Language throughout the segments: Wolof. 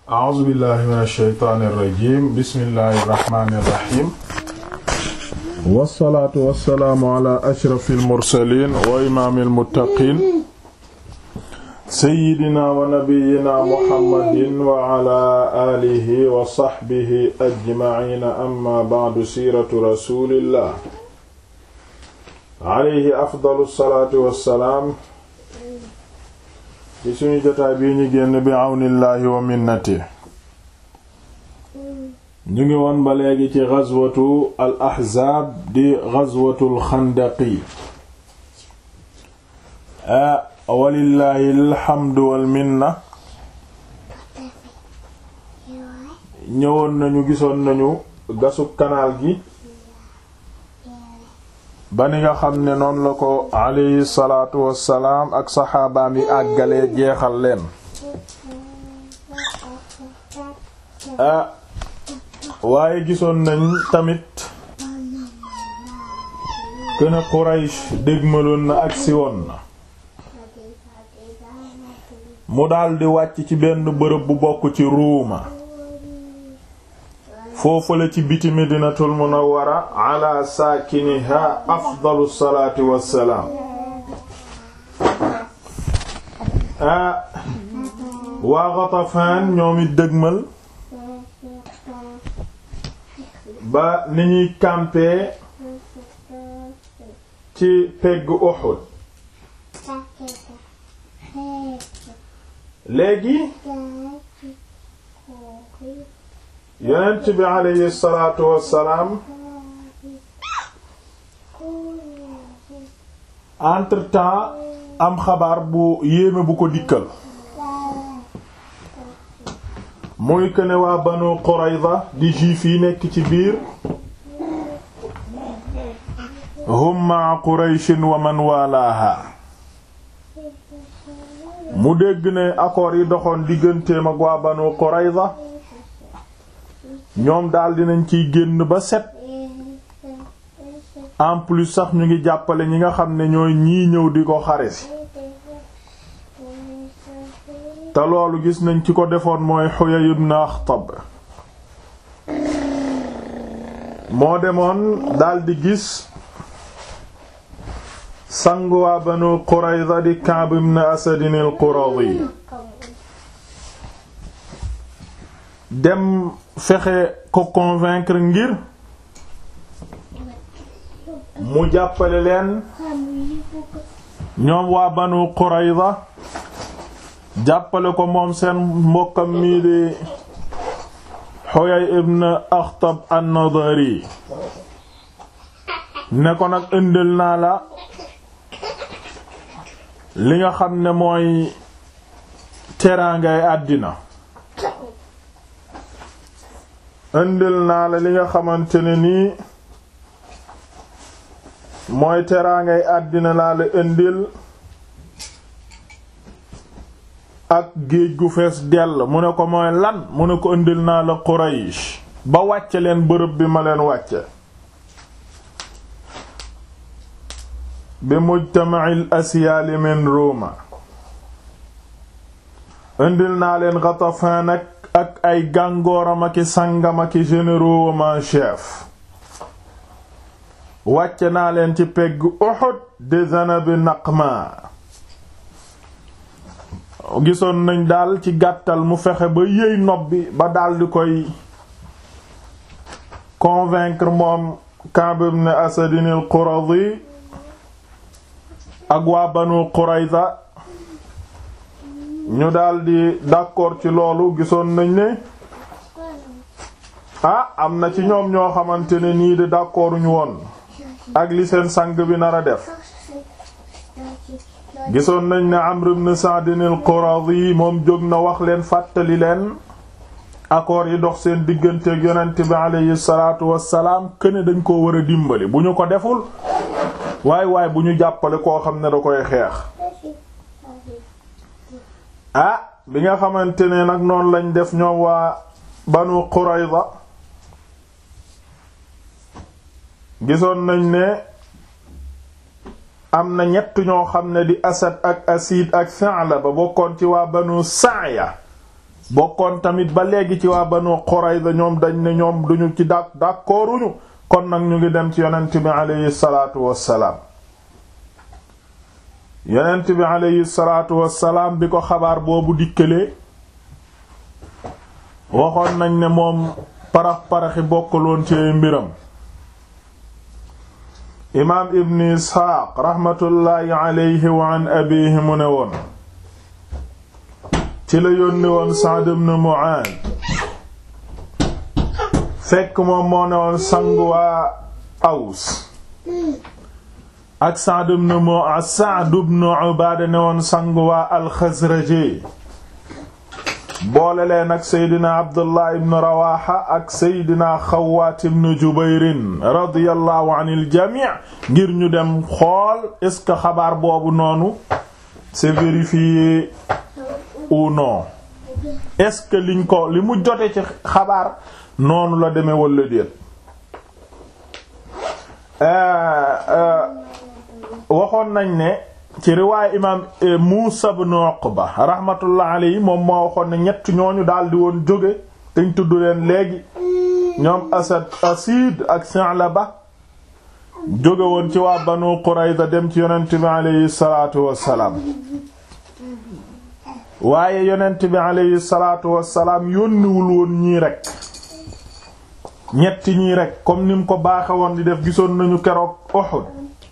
a'uuzu billahi min alsheytaani irrajim bismillahi irrahmani irrahim wassalaatu wassalaamu ala ashrafi almursalin wa imaami almuttaqin seyyidina wa nabiyina muhammadin wa ala alihi wa sahbihi ajmaciina amma ba'du siiratu rasulillah alayhi afdalu salaatu wassalaam ci suñu jotaay bii ñu génn bi àwnillaahi wa minnati ñu ngi woon ba léegi ci ghazwatu al ahzaab di ghazwatul xandaqi a walillaahi alhamdu wal minna ñëwoon nañu gisoon nañu gasub kanaal gi ba ni nga xam ne noonu la ko alayhi salaatu wassalaam ak saxaabaam yi àggalee jeexal leen ah waaye gisoon nañ tamit këna Quraysh dégmaloon na agsi woon na mu daldi wàcc ci benn bërëb bu bokk ci ruuma foofale ci biti medinatul munawwara ala saakiniha afdalu salaati wassalaam ah waa Ghatafaan ñoom it dëgmal ba ni ñuy campé ci peggu Uhud léegi yonent bi aleyhi salaatu wassalaam entre-temps am xabaar bu yéeme bu ko dikkal muy que ne waa Banu Qurayza di juif yi nekk ci biir hum ma'a Qurayshin wa man walaaha mu dégg ne accords yi doxoon digganteem ak waa Banu Qurayza ñoom daal dinañ ciy génn ba set en plus sax ñu ngi jàppale ñi nga xam ne ñooy ñii ñëw di ko xare si te loolu gis nañ ci ko defoon mooy Huyay ibn Akhtab moo demoon daldi gis sangu waa Banu Qurayza di Ka'b ibn Asad al-Quradi dem fexe ko convaincre ngir mu jàppale leen ñoom waa Banu Qurayza jàppale ko moom seen mbokkam mii di Huyay ibn Akhtab an-Nadari ne ko nag indil naa la li nga xam ne mooy teraangay àddina indil naa la li nga xamante ne nii mooy teraangay àddina laa la indil ak géej gu fees dell mu ne ko mooy lan mu ne ko indil naa la Quraysh ba wàcce leen bërëb bi ma leen wàcce bi mujtama'il asyaali min Roma indil naa leen Ghatafan ak ak ay gàngooram aki sangam aki généraux en chef wàcce naa leen ci pegg Uhud de Zanab Naqma gisoon nañ daal ci gàttal mu fexe ba yëy nob bi ba daldi koy convaincre moom Ka'b ibn Asad al-Quradi ak waa Banu Qurayza ñu daldi d'accord ci loolu gisoon nañ ne ah am na ci ñoom ñoo xamante ne nii de d'accorduñu woon ak li seen sang bi nar a def gisoon nañ ne Amr ibn Sa'd al-Quradi moom jóg na wax leen fàttali leen accords yi dox seen diggante ak yonent bi aleyhi salaatu wassalaam këne dañ koo war a dimbali bu ñu ko deful waay waay bu ñu jàppale koo xam ne da koy xeex ah bi nga xamante ne nag noonu lañ def ñoom waa Banu Qurayza gisoon nañ ne am na ñett ñoo xam ne di Asad ak Asid ak Sa'laba bokkoon ci waa Banu Sa'ya bokkoon tamit ba léegi ci waa Banu Qurayza ñoom dañ ne ñoom duñu ci dak d'accorduñu kon nag ñu ngi dem ci yonent bi aleyhi salaatu wassalaam yonent bi aleyhi salaatu wassalaam bi ko xabaar boobu dikkalee waxoon nañ ne moom parax-paraxi bokkaloon ci mbiram imaam ibn isxaaq raxmatullaahi aleyhi wa an abihi mu ne woon ci la yónni woon Sa'd ibn Mu'aaz fekk moom moo ne woon sangu waa Aws ak Sa'd ibn Mu'aaz Sa'd ibn Ubaada ne woon sangu waa al-Xasraji boole leen ak Seydina Abdullah ibn Rawaha ak Seydina Xawaat ibn Jubayrin radiyallahu anil jamii ngir ñu dem xool est-ce que xabaar boobu noonu c'est vérifié ou non est-ce que liñ ko li mu jote ci xabaar noonu la demee walla déet waxoon nañ ne ci riwaay imaam Muusa ibn Uqba rahmatullah alayhi moom moo waxoon ne ñett ñooñu daldi woon jóge dañ tudd leen léegi ñoom Asad Asid ak Sa'laba jóge woon ci waa Banu Qurayza dem ci yonent bi alayhi salaatu wassalaam waaye yonent bi alayhi salaatu wassalaam yónniwul woon ñii rekk ñetti ñii rekk comme ni mu ko baaxe woon di def gisoon nañu keroog Uhud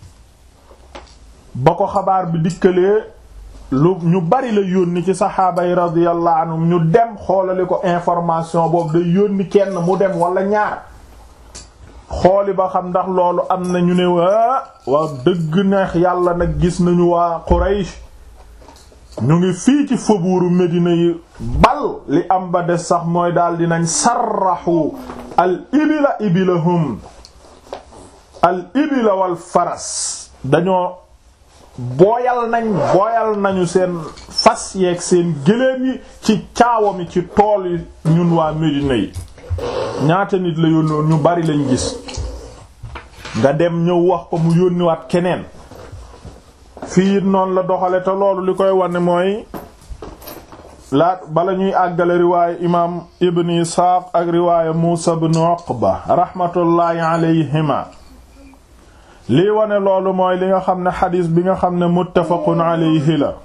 ba ko xabaar bi dikkalee lu ñu bari la yónni ci saxaaba yi radiyallahu anhum ñu dem xoolali ko information boobu day yónni kenn mu dem wala ñaar xooli ba xam ndax loolu am na ñu ne waa waa dëgg neex yàlla nag gis nañu waa Quraysh ñu ngi fii ci faubourg Médina yi bal li am ba des sax mooy daal dinañ sarraxu al ibila ibilahum al ibila wal faras dañoo booyal nañ booyal nañu seen fas yeeg seen gëléem yi ci caawa mi ci tool yi ñun waa Médina yi ñaata nit la yónnoon ñu bari lañ gis nga dem ñëw wax ko mu yónniwaat keneen fii it noonu la doxale te loolu li koy wane mooy laat bala ñuy àggale riwaaye imaam ibn Isxaaq ak riwaaye Muusa ibn Uqba rahmatullaahi alayhima lii wane loolu mooy li nga xam ne xadiis bi nga xam ne muttafaqun alayhi la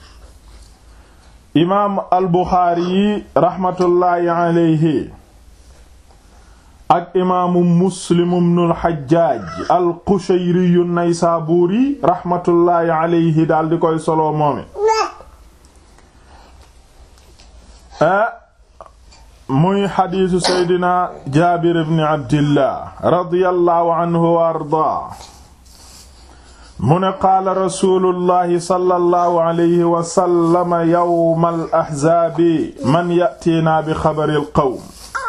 imaam al Buxaari yi rahmatullaahi alayhi ak imaamu Muslim ibnul Xajjaaj al Qushayri Naysaabuuri rahmatullaahi alayhi daal di koy solo moome muy xadiisu seydina jaabir ibn abdillah radiyallahu anhu wa ardaa mu ne qaala rasuulullahi sallallahu alayhi wa sallam yawmal ahzaabi man ya'tiinaa bi xabaril qawm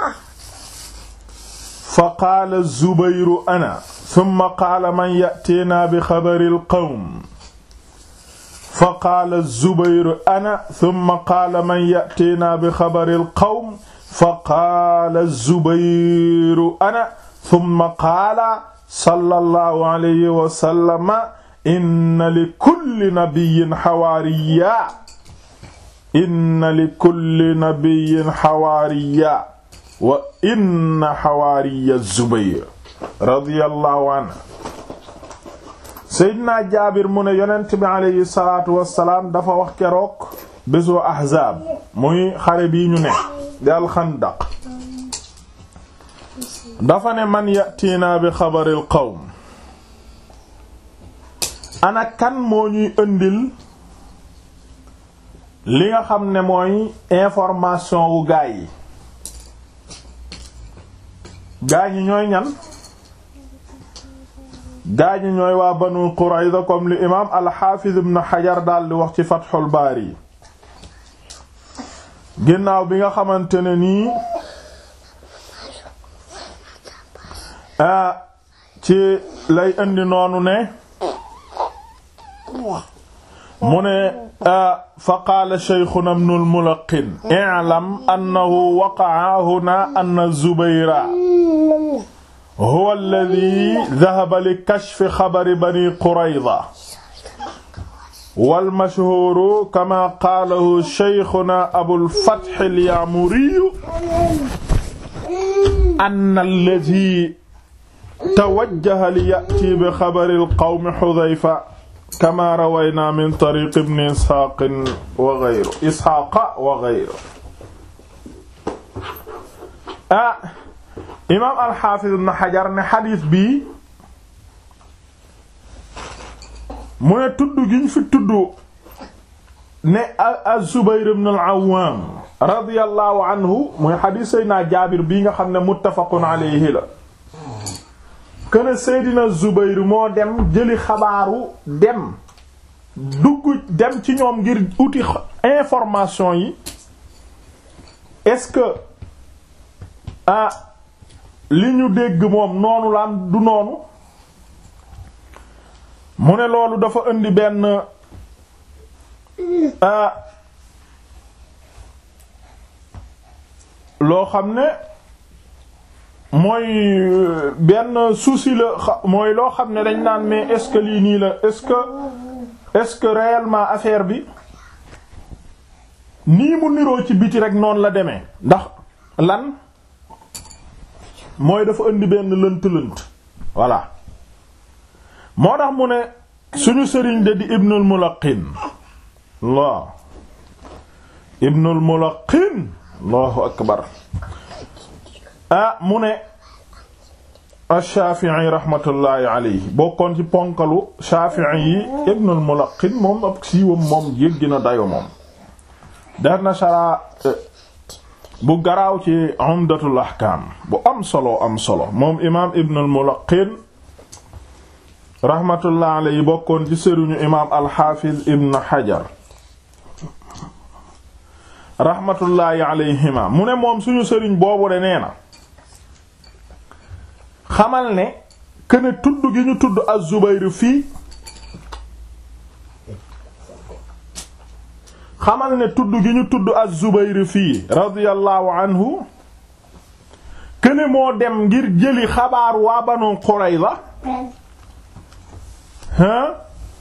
fa qaala zubayru ana summa qaala man ya'tiinaa bi xabaril qawm fa qaala zubayru ana summa qaala man ya'tiinaa bi xabaril qawm fa qaala zubayru ana summa qaala sallallahu alayhi wa sallam inna li kulli nabiyyin xawaariya inna li kulli nabiyyin xawaariya wa inna xawaariya zubayr radiyallahu anhu seydina jaabir mu ne yonent bi aleyhi salaatu wassalaam dafa wax keroog bésu ahzaab muy xare bii ñu ne di alxandaq dafa ne man yatiina bi xabaril qawm ana kan moo ñuy ëndil li nga xam ne mooy information wu gaay yi gaay ñi ñooy ñan gaay ñi ñooy waa banu Qurayza comme li imaam al-Hafiz ibn Hajar daal di wax ci Fathul Bari ginnaaw bi nga xamante ne nii ah ci lay indi noonu ne mu ne fa qaala shaykhuna ibn al-Mulaqqin i'lam annahu waqa'a huna anna Zubayra huwa alladhi dhahaba li kashfi khabari bani Qurayza wal mashhuuru kama qaalahu shaykhuna abul fath al-ya'muri anna alladhi tawajjaha li ya'ti bi xabari al-qawmi Hudhayfa kama rawaynaa min tariiq ibn Ishaaq wa ghayrihi Ishaaq wa ghayrihi ah imaam al-Haafiz ibn Hajar ne xadiis bi mu ne tudd gi ñu fi tudd ne az-Zubayr ibn al-Awwam radiyallahu anhu muy xadiis Seydina Jaabir bii nga xam ne muttafaqun alayhi la kën Seydina Zubayr moo dem jëli xabaaru dem dugg dem ci ñoom ngir uti information yi est-ce que ah li ñu dégg moom noonu la am du noonu mu ne loolu dafa indi benn ah loo xam ne mooy benn souci la mooy loo xam ne dañ naan mais est-ce que lii nii la est-ce que est-ce que réellement affaire bi nii mu niroo ci biti rek noonu la demee ndax lan mooy dafa indi benn lënt-lënt voilà moo tax mu ne suñu sëriñ de di Ibnul Mulaqin Allah Ibnul Mulaqin Allahu akbar ah mu ne ash-Shafi'i rahmatullahi alayhi bokkoon ci ponkalu Shafi'i yi Ibnul Mulaqin moom ab siiwam moom yëggi na dayo moom def na shara bu garaaw ci Umdatul Ahkam bu am solo am solo moom imaam Ibnul Mulaqin rahmatullahi alayhi bokkoon ci sëriñu imaam al-Hafiz Ibn Hajar rahmatullahi alayhima mu ne moom suñu sëriñ boobu de nee na xamal ne këne tudd gi ñu tudd az-Zubayr fii xamal ne tudd gi ñu tudd az-Zubayr fii radiyallahu anhu këne moo dem ngir jëli xabaar waa Banu Qurayza hein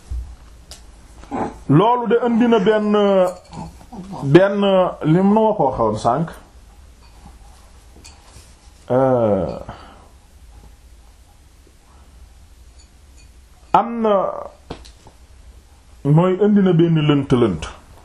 loolu de indi na benn benn li mu ma ko waxoon sànq am na mooy indi na benn lënt-lënt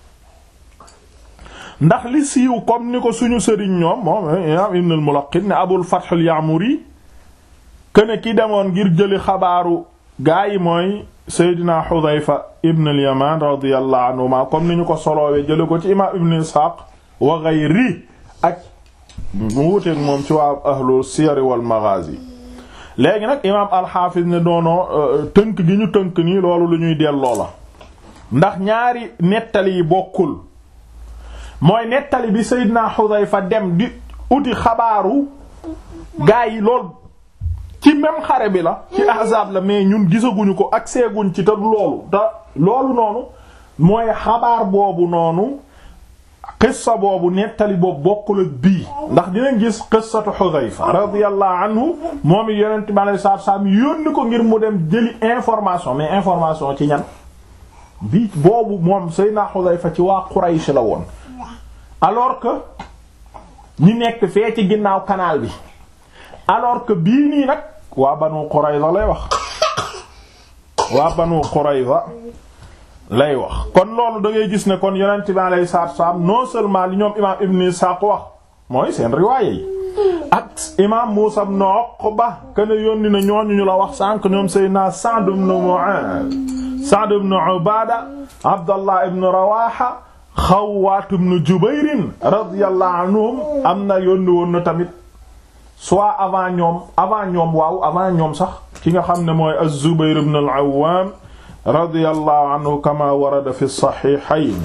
ndax li siiw comme ni ko suñu sëriñ ñoom moom imaam Ibn al-Mulaqqin ne Abul Fath al-Ya'muri kene ki demoon ngir jëli xabaaru gaa yi mooy Seydina Xudayfa ibn al-Yaman radiyallahu anhuma comme ni ñu ko solowee jële ko ci imaam Ibn Ishaq wa ghayri ak mu wuteeg moom ci waa ahlu siyar wal maghazi léegi nag imaam al-Hafiz ne doonoo tënk gi ñu tënk nii loolu lu ñuy delloo la ndax ñaari nettali yi bokkul mooy nettali bi Seydina Xudayfa dem di uti xabaaru gaa yi lool ci même xare bi la ci ahzaab la mais ñun gisaguñu ko ak seeguñ ci te loolu te loolu noonu mooy xabaar boobu noonu qissa boobu nettali boobu bokkul ak bii ndax dinañ gis qissatu Xudayfa radiyallahu anhu moom it yonent bi alayhi salaatu salaam yónni ko ngir mu dem jëli information mais information ci ñan bii boobu moom Seydina Xudayfa ci waa Quraysh la woon alors que ñi nekk fee ci ginnaaw canal bi alors que bii nii nag waa Banu Qurayza lay wax waa Banu Qurayza lay wax kon loolu da ngay gis ne kon yonent bi alayhi salaatu wasallam non seulement li ñoom imaam Ibn Ishaq wax mooy seen riwaaye yi ak imaam Muusaa ibn Uqba kana yónni na ñooñu ñu la wax sànq ñoom Seydina Sa'd ibn Mu'aaz Sa'd ibn Ubaada Abdallah ibn Rawaaha Xawwaat ibn Jubayr radiyallahu anhum am na yónni woon na tamit soit avant ñoom avant ñoom waaw avant ñoom sax ki nga xam ne mooy az-Zubayr ibn al-Awwam radiyallahu anhu kama warada fi sahihayn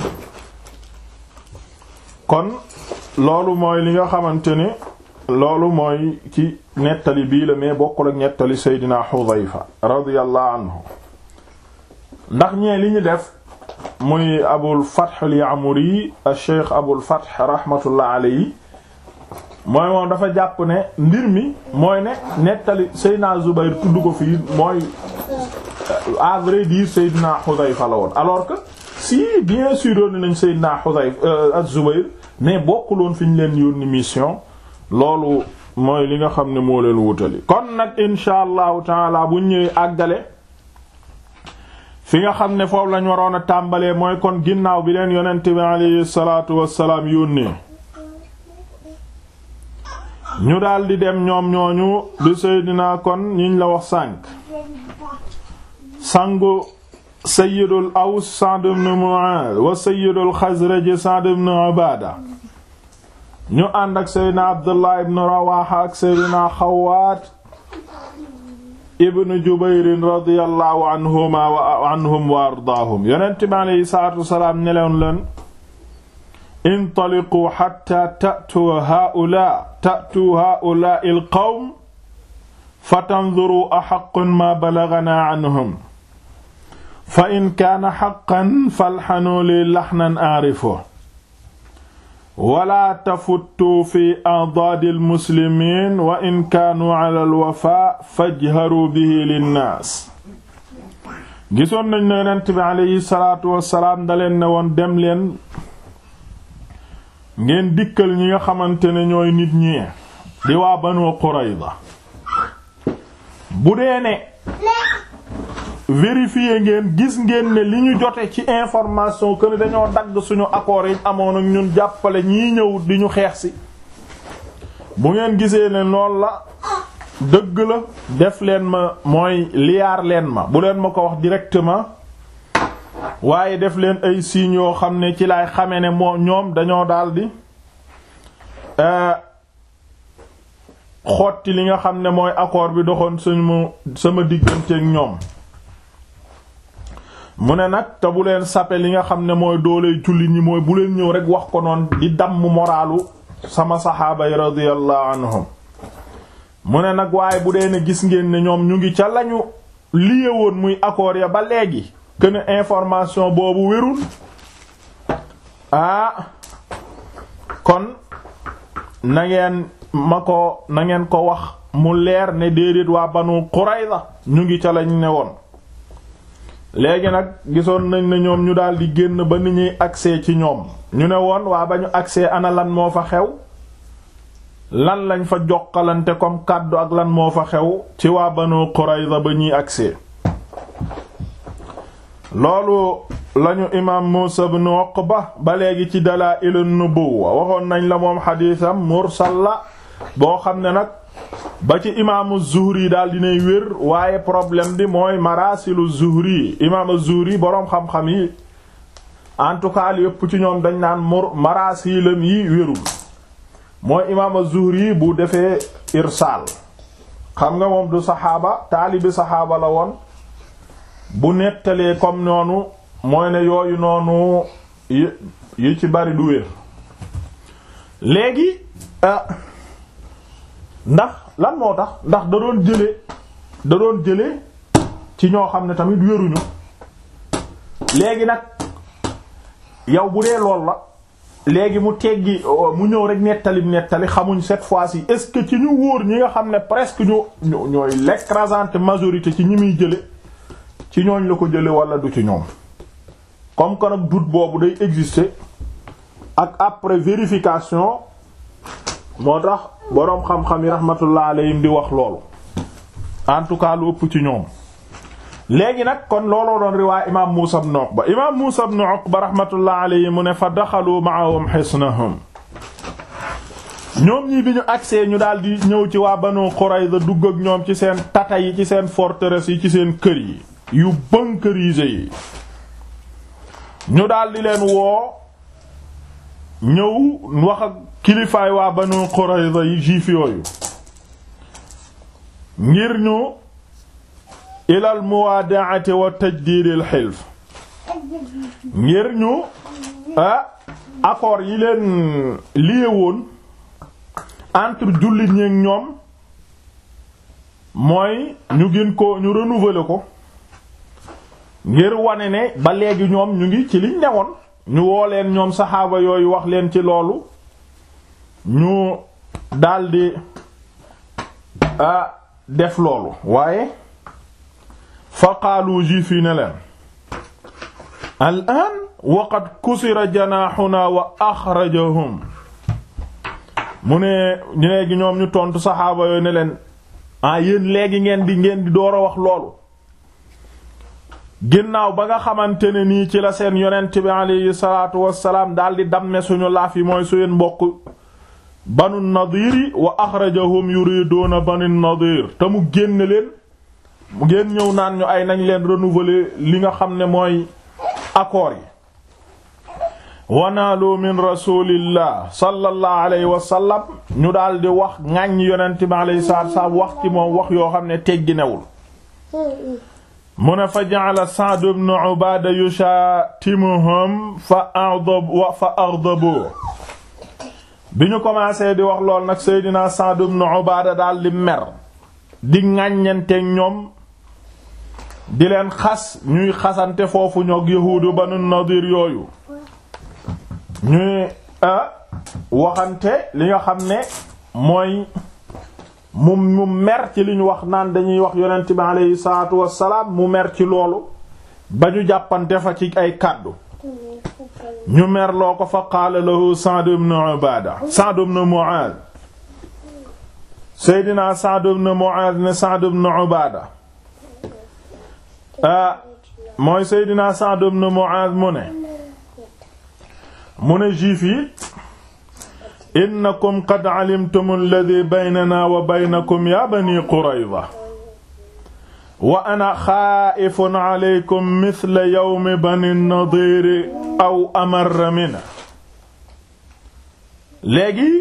kon loolu mooy li nga xamante ni loolu mooy ci nettali bii la mais bokkul ak nettali Seydina Xudayfa radiyallahu anhu ndax ñee li ñu def muy Abul Fath al-Ya'muri al-Cheikh Abul Fath rahmatullah alayhi mooy moom dafa jàpp ne mbir mi mooy ne nettali Seydina Zubayr tudd ko fii mooy à vrai dire Seydina Xudayfa la woon alors que si bien sûr yónni nañ Seydina Xudayfa az-Zubayr mais bokkuloon fi ñu leen yónni mission loolu mooy li nga xam ne moo leen wutali kon nag insha allahu taala bu ñëwee àggale fi nga xam ne foofu lañ waroon a tàmbalee mooy kon ginnaaw bi leen yonent bi alayhi salaatu wassalaam yónnee ñu daldi dem ñoom ñooñu di Seydina kon ñiñ la wax sànk sangu sayyidul aws Sa'd ibn Mu'adh wa sayyidul Xasraj Sa'd ibn Ubaada ñu ànd ak Seydina Abdullah ibn Rawaha ak Seydina Xawaat ibn Jubayr radiyallahu anhuma wa anhum wa ardaahum yonent bi alayhi salaatu wasalaam neleen leen intaliqu hatta ta'tu haa'ulaa ta'tu haa'ulaa'i al-qawm fatanzuru ahaqqun ma balaghanaa anhum fa in kaana haqqan falhanuu li lahnan a'rifuhu wala tafuttu fi a'daadi al-muslimiin wa in kaanuu ala al-wafaa fajharuu bihi linnaas gisoon nañ ne Yonent bi alayhi salaatu wassalaam da leen ne woon dem leen ngeen dikkal ñi nga xamante ne ñooy nit ñi di waa Banu Qurayza bu dee ne vérifier ngeen gis ngeen ne li ñu jote ci information que ne dañoo dagg suñu accords yi amoon ak ñun jàppale ñii ñëw di ñu xeex si bu ngeen gisee ne lool la dëgg la def leen ma mooy liyaar leen ma bu leen ma ko wax directement waaye def leen ay signes yoo xam ne ci lay xame ne moo ñoom dañoo daldi xotti li nga xam ne mooy accord bi doxoon suñu sama digganteek ñoom mu ne nag te bu leen sape li nga xam ne mooy doole jullit ñi mooy bu leen ñëw rek wax ko noon di damm moraalu sama saxaaba yi radiyallahu anhum mu ne nag waaye bu dee ne gis ngeen ne ñoom ñu ngi ca lañu liye woon muy accord ya ba léegi que ne information boobu wérul ah kon na ngeen ma ko na ngeen ko wax mu leer ne déedéet waa Banu Qurayza ñu ngi ca lañ ne woon léegi nag gisoon nañ ne ñoom ñu daldi génn ba ni ñuy accès ci ñoom ñu ne woon waa ba ñu accès ana lan moo fa xew lan lañ fa jokkalante comme kàddu ak lan moo fa xew ci waa Banu Qurayza ba ñuy accès loolu lañu imaam Muusa ibn Uqba ba léegi ci Dalaa'ilun Nubuwwa waxoon nañ la moom xadiisam mursal la boo xam ne nag ba ci imaamu Zuhri daal dinay wér waaye problème bi mooy marasilu Zuhri imaamu Zuhri boroom xam-xam yi en tout cas li yëpp ci ñoom dañ naan mur marasilam yi wérul mooy imaamu Zuhri bu defee irsaal xam nga moom du saxaaba taalibi saxaaba la woon bu nettalee comme noonu mooy ne yooyu noonu yi ci bari du wér léegi ndax lan moo tax ndax da doon jële da doon jële ci ñoo xam ne tamit wéruñu léegi nag yow bu dee lool la léegi mu teggi mu ñëw rek nettali nettali xamuñ cette fois-ci est-ce que ci ñu wóor ñi nga xam ne presque ñu ñooy l'écrasante majorité ci ñi muy jële ci ñooñ la ko jële wala du ci ñoom comme que nag doute boobu day exister ak après vérification moo tax boroom xam-xam yi rahmatullah alayhim di wax loolu en tout cas lu ëpp ci ñoom léegi nag kon looloo doon riwaay imaam Muusa ibn Uqba imaam Muusa ibn Uqba rahmatullah alayhi mu ne fa daxalu ma'ahum hisnahum ñoom ñii bi ñu agsee ñu daal di ñëw ci waa Banu Qurayza dugg ak ñoom ci seen tata yi ci seen forteresse yi ci seen kër yi yu bunkerisé yi ñu daal di leen woo ñëw wax ak kilifaay waa Banu Qurayza yi juif yooyu ngir ñu ilal muwaada'ati wa tajdiidil hilf ngir ñu ah accord yi leen lié woon entre jullit ñi ak ñoom mooy ñu gën ko ñu renouveler ko ngir wane ne ba léegi ñoom ñu ngi ci liñ newoon ñu woo leen ñoom saxaaba yooyu wax leen ci loolu ñu daldi a def loolu waaye fa qaalu juif yi ne leen al aan waqad kusira janaaxuna wa axrajahum mu ne léegi ñoom ñu tontu saxaaba yooyu ne leen ah yéen léegi ngeen di ngeen di door a wax loolu ginnaaw ba nga xamante ne nii ci la seen yonent bi alayhi salaatu wassalaam daldi damme suñu laaf yi mooy seen mbokk banu nadiri wa axrajahum yuriduuna banu nadir te mu génn leen mu ngeen ñëw naan ñu ay nañ leen renouveler li nga xam ne mooy accords yi wanaalu min rasulillah sallallahu alayhi wa sallam ñu daal di wax ŋàññ yonent bi alayhi salaatu wassalaam wax ci moom wax yoo xam ne tegginewul mu ne fa ja'ala Sa'd ibn Ubaada yushatimuhum fa aghdab fa aghdabu bi ñu commencé di wax lool nag Seydina Sa'd ibn Ubaada daal di mer di ŋàññanteeg ñoom di leen xas ñuy xasante foofu ñoog yahuudu Banu Nadir yooyu ñuy waxante li nga xam ne mooy mu mu mer ci li ñu wax naan dañuy wax yonent bi aleyhi salaatu wassalaam mu mer ci loolu ba ñu jàppante fa ci ay kàddu ñu mer loo ko fa qaala lahu Sa'd ibn Ubaada Sa'd ibn Mu'aaz Seydina Sa'd ibn Mu'aaz ne Sa'd ibn Ubaada ah mooy Seydina Sa'd ibn Mu'aaz mu ne mu ne juif yi innakum qad alimtum alladhi baynana wa baynakum ya bani Qurayza wa ana xaa'ifun alaykum mithla yawmi bani Nadir aw amarra minhu léegi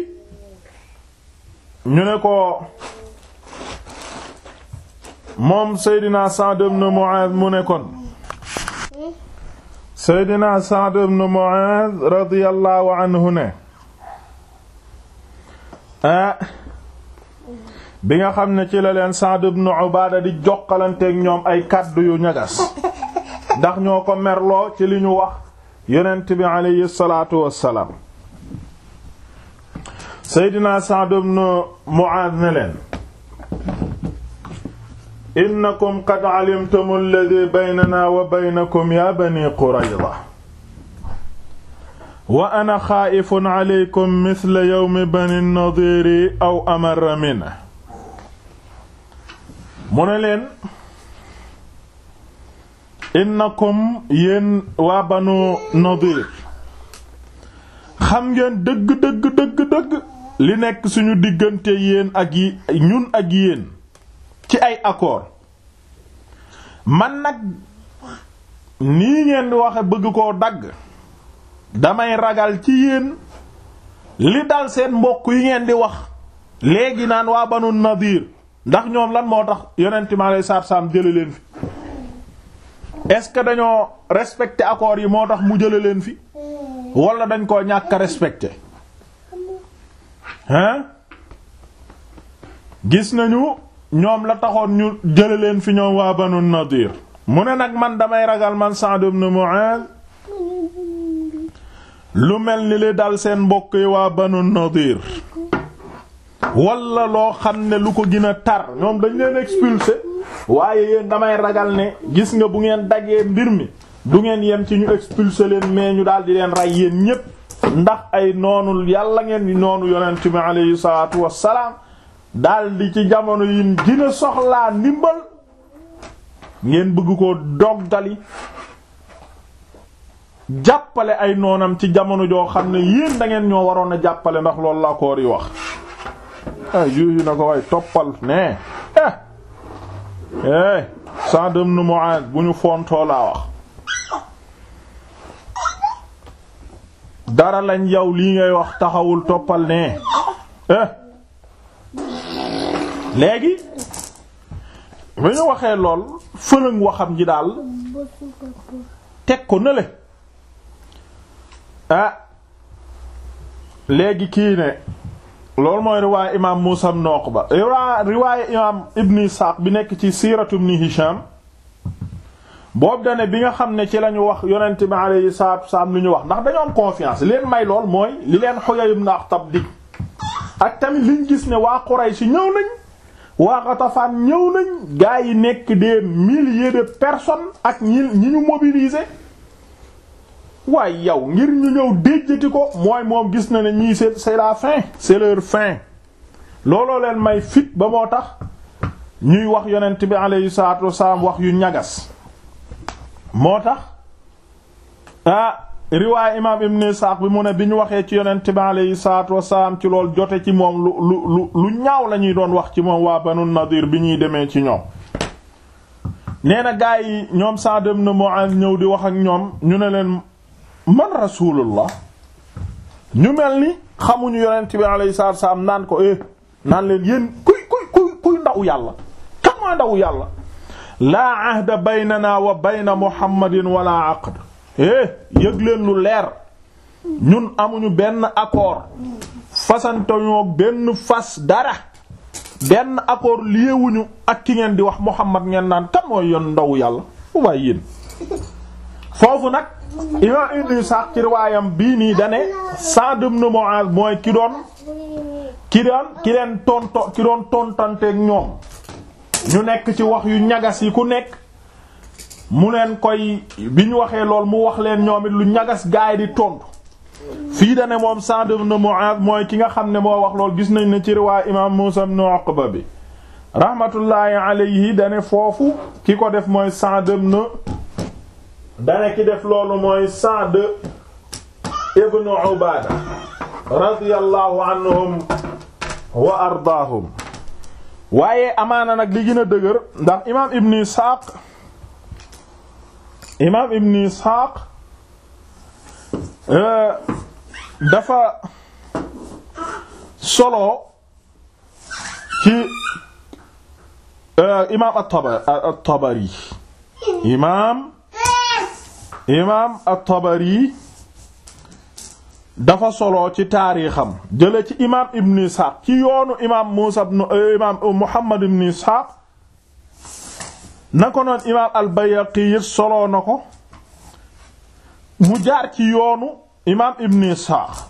ñu ne ko moom Seydina Sa'd ibn Mu'adh mu ne kon Seydina Sa'd ibn Mu'adh radiyallahu anhu ne ah bi nga xam ne ci la leen Sa'd ibn Ubaada di jokkalanteeg ñoom ay kàddu yu ñagas ndax ñoo ko merloo ci li ñu wax yonent bi alayhi salaatu wassalaam Seydina Sa'd ibn Mu'aaz ne leen innakum qad alimtum alladhi baynana wa baynakum ya bani Qurayza wa ana xaa'ifun alaykum mithla yawmi bani Nadiir aw amarra minhu mu ne leen innakum yéen waa banu Nadiir xam ngeen dëgg dëgg dëgg dëgg li nekk suñu diggante yéen ak yi ñun ak yéen ci ay accord man nag nii ngeen di waxe bëgg koo dagg damay ragal ci yéen li dal seen mbokk yi ngeen di wax léegi naan waa banu Nadiir ndax ñoom lan moo tax yonent mi alayhi salaatu salaam jële leen fi est-ce que dañoo respecté accords yi moo tax mu jële leen fi wala dañ koo ñàkk a respecté hein gis nañu ñoom la taxoon ñu jële leen fi ñoom waa banu Nadir mu ne nag man damay ragal man Sa'd ibn Mu'adh lu mel ni li dal seen mbokk yi waa banu Nadir wala loo xam ne lu ko gën a tar ñoom dañ leen expulsé waaye yéen damay ragal ne gis nga bu ngeen daggee mbir mi du ngeen yem ci ñu expulsé leen mais ñu daal di leen rey yéen ñépp ndax ay noonu yàlla ngeen di noonu yonent bi alayhi salaatu wassalaam daal di ci jamono yi gën a soxlaa ndimbal ngeen bëgg ko doggali jàppale ay noonam ci jamono joo xam ne yéen da ngeen ñoo waroon a jàppale ndax loolu la koor yi wax ah juusi na ko way toppal nee eh eh Sa'd ibn Mu'adh bu ñu fontoo laa wax dara lañ yow lii ngay wax taxawul toppal nee eh léegi bu ñu waxee lool fëlëng waxam ji daal teg ko nële ah léegi kii ne loolu mooy riwaaya imaam Muusaa ibn Uqba riwaaya imaam Ibn Isaaq bi nekk ci siiratu Ibn Hisham boobu dane bi nga xam ne ci lañu wax yonent bi alayhi salaatu wassalaam lu ñu wax ndax dañoo am confiance leen may lool mooy li leen Huyay ibn Akhtab dig ak tamit liñ gis ne waa Quraysh ñëw nañ waa Ghatafan ñëw nañ gaa yi nekk des milliers de personnes ak ñi ñi ñu mobiliser waaye yow ngir ñu ñëw déjjati ko mooy moom gis na ne ñii c'est c'est la fin c'est leur fin looloo leen may fit ba moo tax ñuy wax yonent bi alayhi salaatu wasalaam wax yu ñagas moo tax ah riwaay imaam ibn Isaaq bi mu ne bi ñu waxee ci yonent bi alayhi salaatu wasalaam ci lool jote ci moom lu lu lu ñaaw la ñuy doon wax ci moom waa Banu Nadir bi ñuy demee ci ñoom nee na gaa yi ñoom Sa'd ibn Mu'adh ñëw di wax ak ñoom ñu ne leen man rasulullah ñu mel ni xamuñu yonent bi alayhi salaatu wasalaam naan ko eh naan leen yéen kuy kuy kuy kuy ndaw yàlla kan mooy ndaw yàlla laa ahda baynana wa bayna muhammadin wala aqd eh yëg leen lu leer ñun amuñu benn accord fasantoñoo benn fas dara benn accord liewuñu ak ki ngeen di wax muhammad ngeen naan kan mooy yoon ndaw yàlla fu waay yéen foofu nag imam ibn Sa'd ci riwaayam bii nii dane Sa'd ibn Mu'adh mooy ki doon ki doon ki leen tonto ki doon tontanteeg ñoom ñu nekk ci wax yu ñagas yi ku nekk mu leen koy bi ñu waxee lool mu wax leen ñoom it lu ñagas gaay di tontu fii da ne moom Sa'd ibn Mu'adh mooy ki nga xam ne moo wax lool gis nañ ne ci riwaay imaam Muusaa ibn Uqba bi rahmatullahi alayhi da ne foofu ki ko def mooy Sa'd ibn da ne ki def loolu mooy Sa'd ibn Ubaada radiyallahu anhum wa ardaahum waaye amaana nag li gën a dëgër ndax imaam ibn Isxaaq imaam ibn Isxaaq dafa solo ci imaam at-Tabari imaam imaam at-Tabari dafa solo ci taarixam jële ci imaam ibn Isxaaq ci yoonu imaam Muusaa ibn imaam Muhammad ibn Isxaaq na ko noon imaam al-Bayhaqi it solo na ko mu jaar ci yoonu imaam ibn Isxaaq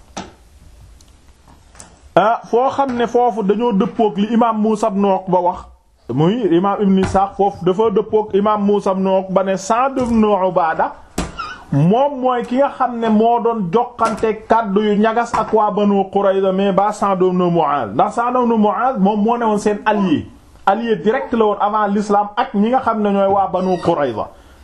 ah foo xam ne foofu dañoo dëppook li imaam Muusaa ibn Uqba wax muy imaam ibn Isxaaq foofu dafa dëppook imaam Muusaa ibn Uqba ne Sa'd ibn Ubaada moom mooy ki nga xam ne moo doon joxante kàddu yu ñagas ak waa Banu Qurayza mais ba Sa'd ibn Mu'adh ndax Sa'd ibn Mu'adh moom moo ne woon seen allié allié direct la woon avant l'islam ak ñi nga xam ne ñooy waa Banu Qurayza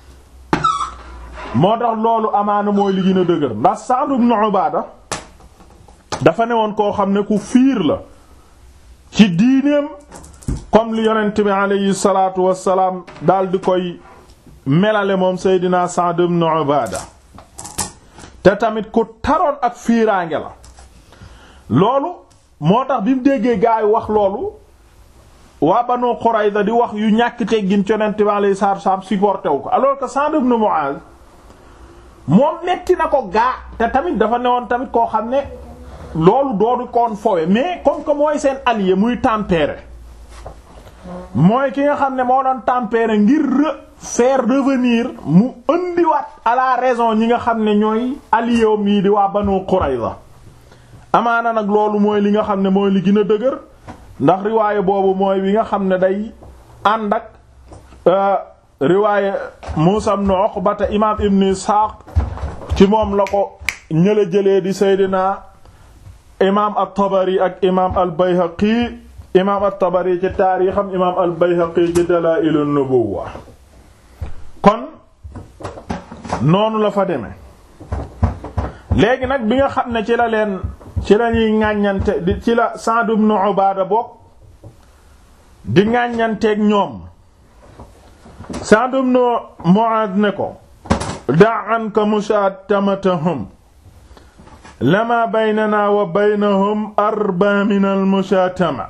moo tax loolu amaana mooy li gën a dëgër ndax Sa'd ibn Ubaada dafa ne woon koo xam ne ku fiir la ci diineem comme li yonent bi alayhi salaatu wassalaam daal di koy melale moom Seydina Sa'd ibn Ubaada te tamit ku taroon ak fiiraange la loolu moo tax bi mu déggee gaa yi wax loolu waa Banu Qurayza di wax yu ñàkk teggin Yonent bi alayhi salaatu wassalaam supporté wu ko alors que Sa'd ibn Mu'adh moom metti na ko gaa te tamit dafa newoon tamit koo xam ne loolu doonu koon fowe mais comme que mooy seen allié muy tempérer mooy ki nga xam ne moo doon tempérer ngir faire revenir mu indiwaat à la raison ñi nga xam ne ñooy allié mii di waa Banu Qurayza amaana nag loolu mooy li nga xam ne mooy li gën a dëgër ndax riwaaye boobu mooy wi nga xam ne day ànd ak riwaaye Muusaa ibn Uqba te imaam Ibn Isxaaq ci moom la ko ñëla jëlee di Seydina imaam at-Tabari ak imaam al-Bayhaqi imaam at-Tabari ci taarixam imaam al-Bayhaqi ci Dalaa'il an-Nubuwwa kon noonu la fa demee léegi nag bi nga xam ne ci la leen ci la ñuy ŋàññante di ci la Sa'd ibn Ubaada bokk di ŋàññanteeg ñoom Sa'd ibn Mu'aad ne ko da' anka mushaatamatahum lama baynana wa baynahum arba min al-mushaatama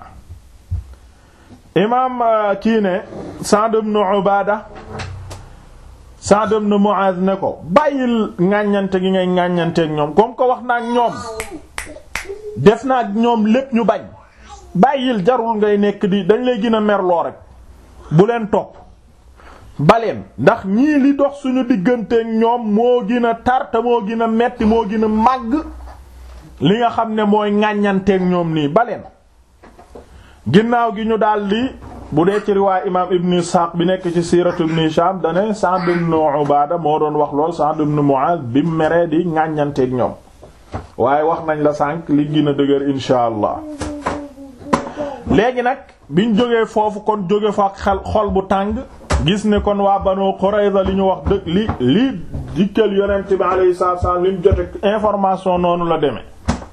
imaam kii ne Sa'd ibn Ubaada Sa'd ibn Mu'adh ne ko bàyyil ŋàññante gi ngay ŋàññanteeg ñoom comme ko wax na ak ñoom def na ak ñoom lépp ñu bañ bàyyil jarul ngay nekk di dañ lay gën a merloo rek bu leen topp baleen ndax ñii li dox suñu digganteeg ñoom moo gën a tar te moo gën a metti moo gën a màgg li nga xam ne mooy ŋàññanteeg ñoom nii baleen ginnaaw gi ñu daldi bu dee ci riwaay imaam ibn Ishaq bi nekk ci siiratu ibn Hisham dane Sa'd ibn Ubaada moo doon wax lool Sa'd ibn Mu'aaz bi mu meree di ŋàññanteeg ñoom waaye wax nañ la sànq li gën a dëgër insha allah léegi nag biñ jógee foofu kon jóge fa ak xel xol bu tàng gis ne kon waa Banu Qurayza li ñu wax dëgg li li dikkal yonent bi alayhi salaatu wasallam li mu jote information noonu la demee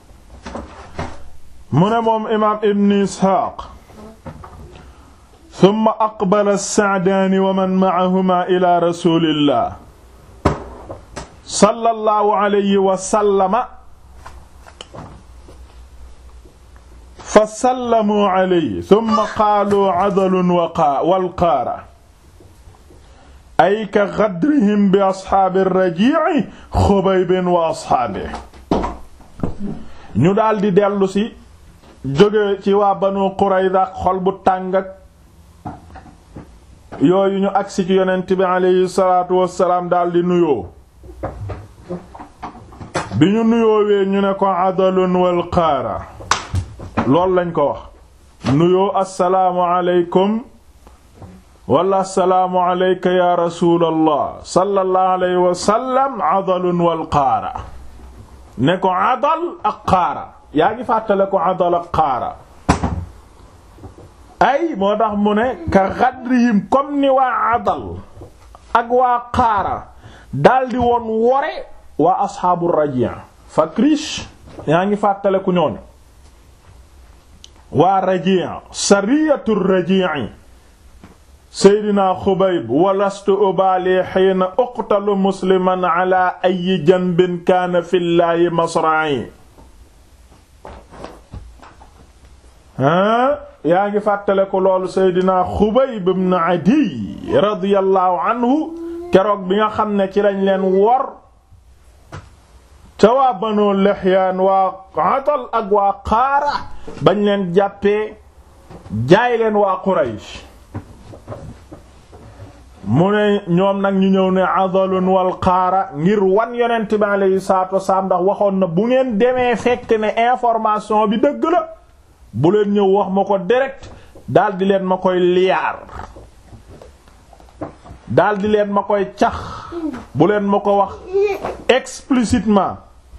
mu ne moom imaam ibn Ishaq summa aqbala as-Sa'daani wa man ma'ahumaa ilaa rasuulillah sallallahu alayhi wa sallama fa sallamuu alayhi summa qaaluu adalun wal qaara ay ka ghadrihim bi ashaabi ar-Rajii' Xubayb wa ashaabihi ñu daldi dellu si jóge ci waa Banu Qurayza ak xol bu tàng ak yooyu ñu agsi ci yonent bi aleyhi salaatu wassalaam daldi nuyoo bi ñu nuyoowee ñu ne ko adalun wal qaara loolu lañ ko wax nuyoo assalaamu aleykum wala assalaamu aleyka ya rasuulallah sallallahu alayhi wa sallam adalun wal qaara ne ko adal ak qaara yaa ngi fàttale ko adal ak qaara ay moo tax mu ne ka xadrihim comme ni waa adal ak waa qaara daldi woon wore waa asxaabu raji' fakrish yaa ngi fàttale ku ñoon waa raji' sariyatu raji'i seydina xubayb walastu ubaali xiina uqtalu musliman ala ayi janbin kaana fillaahi masra'i ha yaa ngi fàttale ko loolu seydina xubayb ibn adiy radiyallahu anhu keroog bi nga xam ne ci lañ leen wor ca waa banu lihyaan waa atal ak waa qaara bañ leen jàppee jaay leen waa quraysh mu ne ñoom nag ñu ñëw ne adalun wal qaara ngir wan yonent bi alayhi salaatu wasalaam ndax waxoon na bu ngeen demee fekk ne information bi dëgg la bu leen ñëw wax ma ko direct daldi leen ma koy liyaar daldi leen ma koy cax bu leen ma ko wax explicitement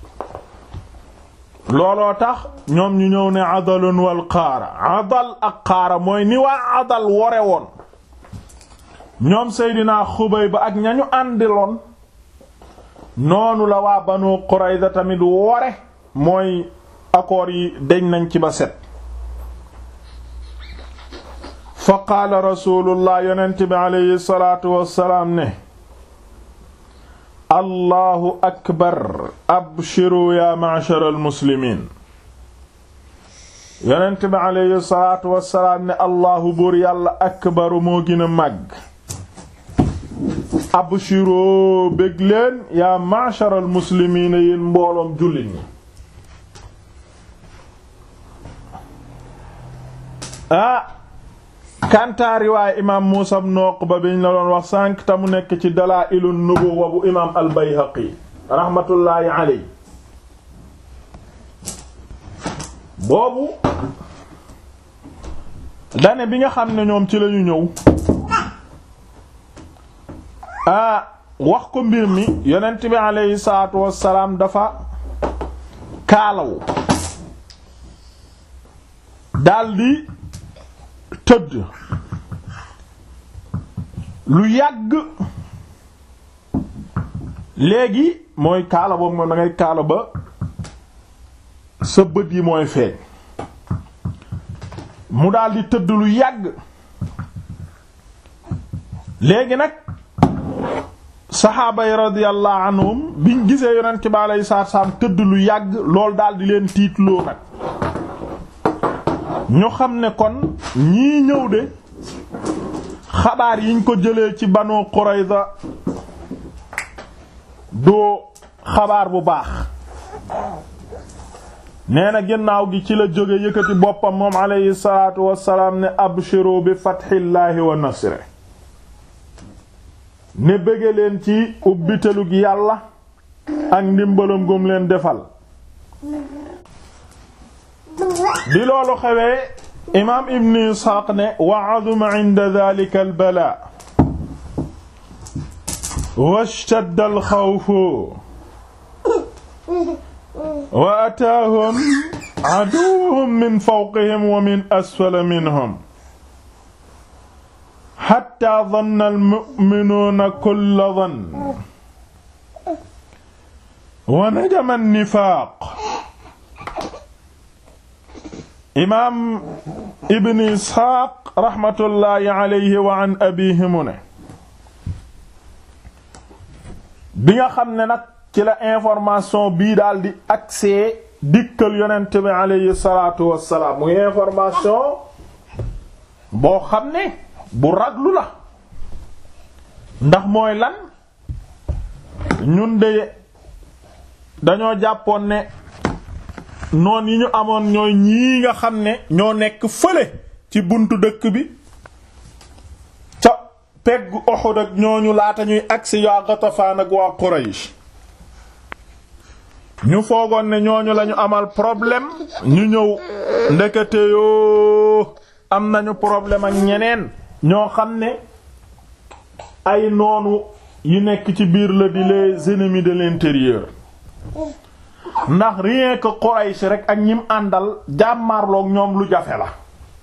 looloo tax ñoom ñu ñëw ne adalun wal qaara adal ak qaara mooy ni waa adal wore woon ñoom Seydina Xubayb ak ñañu àndiloon noonu la waa Banu Qurayza tamit wore mooy accords yi deñ nañ ci ba set fa qaala rasulullah yonent bi aleyhi salaatu wassalaam ne allahu akbar abshiru ya ma'shar almuslimiin yonent bi aleyhi salaatu wassalaam ne allahu buur yàlla akbaru moo gën a màgg abshiroo bég leen yaa ma'shar al muslimiina yéen mbooloom jullit ñi ah kantaa riwaaya imaam Muusaa ibn Uqba biñ la doon wax sànq te mu nekk ci Dalaa'ilun Nubuwwa bu imaam al Bayhaqi raxmatullaahi alayhi boobu dane bi nga xam ne ñoom ci lañu ñëw ah wax ko mbir mi yonent bi aleyhi salaatu wassalaam dafa kaalawu daldi tëdd lu yàgg léegi mooy kaala boobu moom da ngay kaala ba sa bët yi mooy feeñ mu daldi tëdd lu yàgg léegi nag saxaaba yi radiyallahu anhum biñ gisee yonent bi alayhi salaatu salaam tëdd lu yàgg lool daal di leen tiitloo nag ñu xam ne kon ñii ñëw de xabaar yiñ ko jëlee ci Banu Qurayza doo xabaar bu baax nee na ginnaaw gi ci la jóge yëkkati boppam moom alayhi salaatu wassalaam ne abshiru bi fathillaahi wa nasri ne bëgge leen ci ubbitelug yàlla ak ndimbalam gum leen defal bi loolu xewee imaam ibn isxaaq ne wa aduma inda dalika albala washtadda alxawfu wa ataahum aduwwuhum min fawqihim wa min asfala minhum hatta danna almu'minuuna kulla dann wa najama annifaaq imaam ibn isxaaq raxmatullaahi alayhi wa an abiihi mu ne bi nga xam ne nag ci la information bii daal di accès dikkal yonent bi alayhi salaatu wassalaam muy information boo xam ne bu raglu la ndax mooy lan ñun de dañoo jàppoon ne noon yi ñu amoon ñooy ñii nga xam ne ñoo nekk fële ci buntu dëkk bi ca peggu Uhud ak ñooñu laata ñuy agsi yaa Ghatafaan ak waa Quraysh ñu foogoon ne ñooñu lañu amal problème ñu ñëw ndekete yoo am nañu problème ak ñeneen ñoo xam ne ay noonu yi nekk ci biir la di les ennemis de l'intérieur ndax rien que Quraysh rek ak ñim àndal jàmmarloog ñoom lu jafe la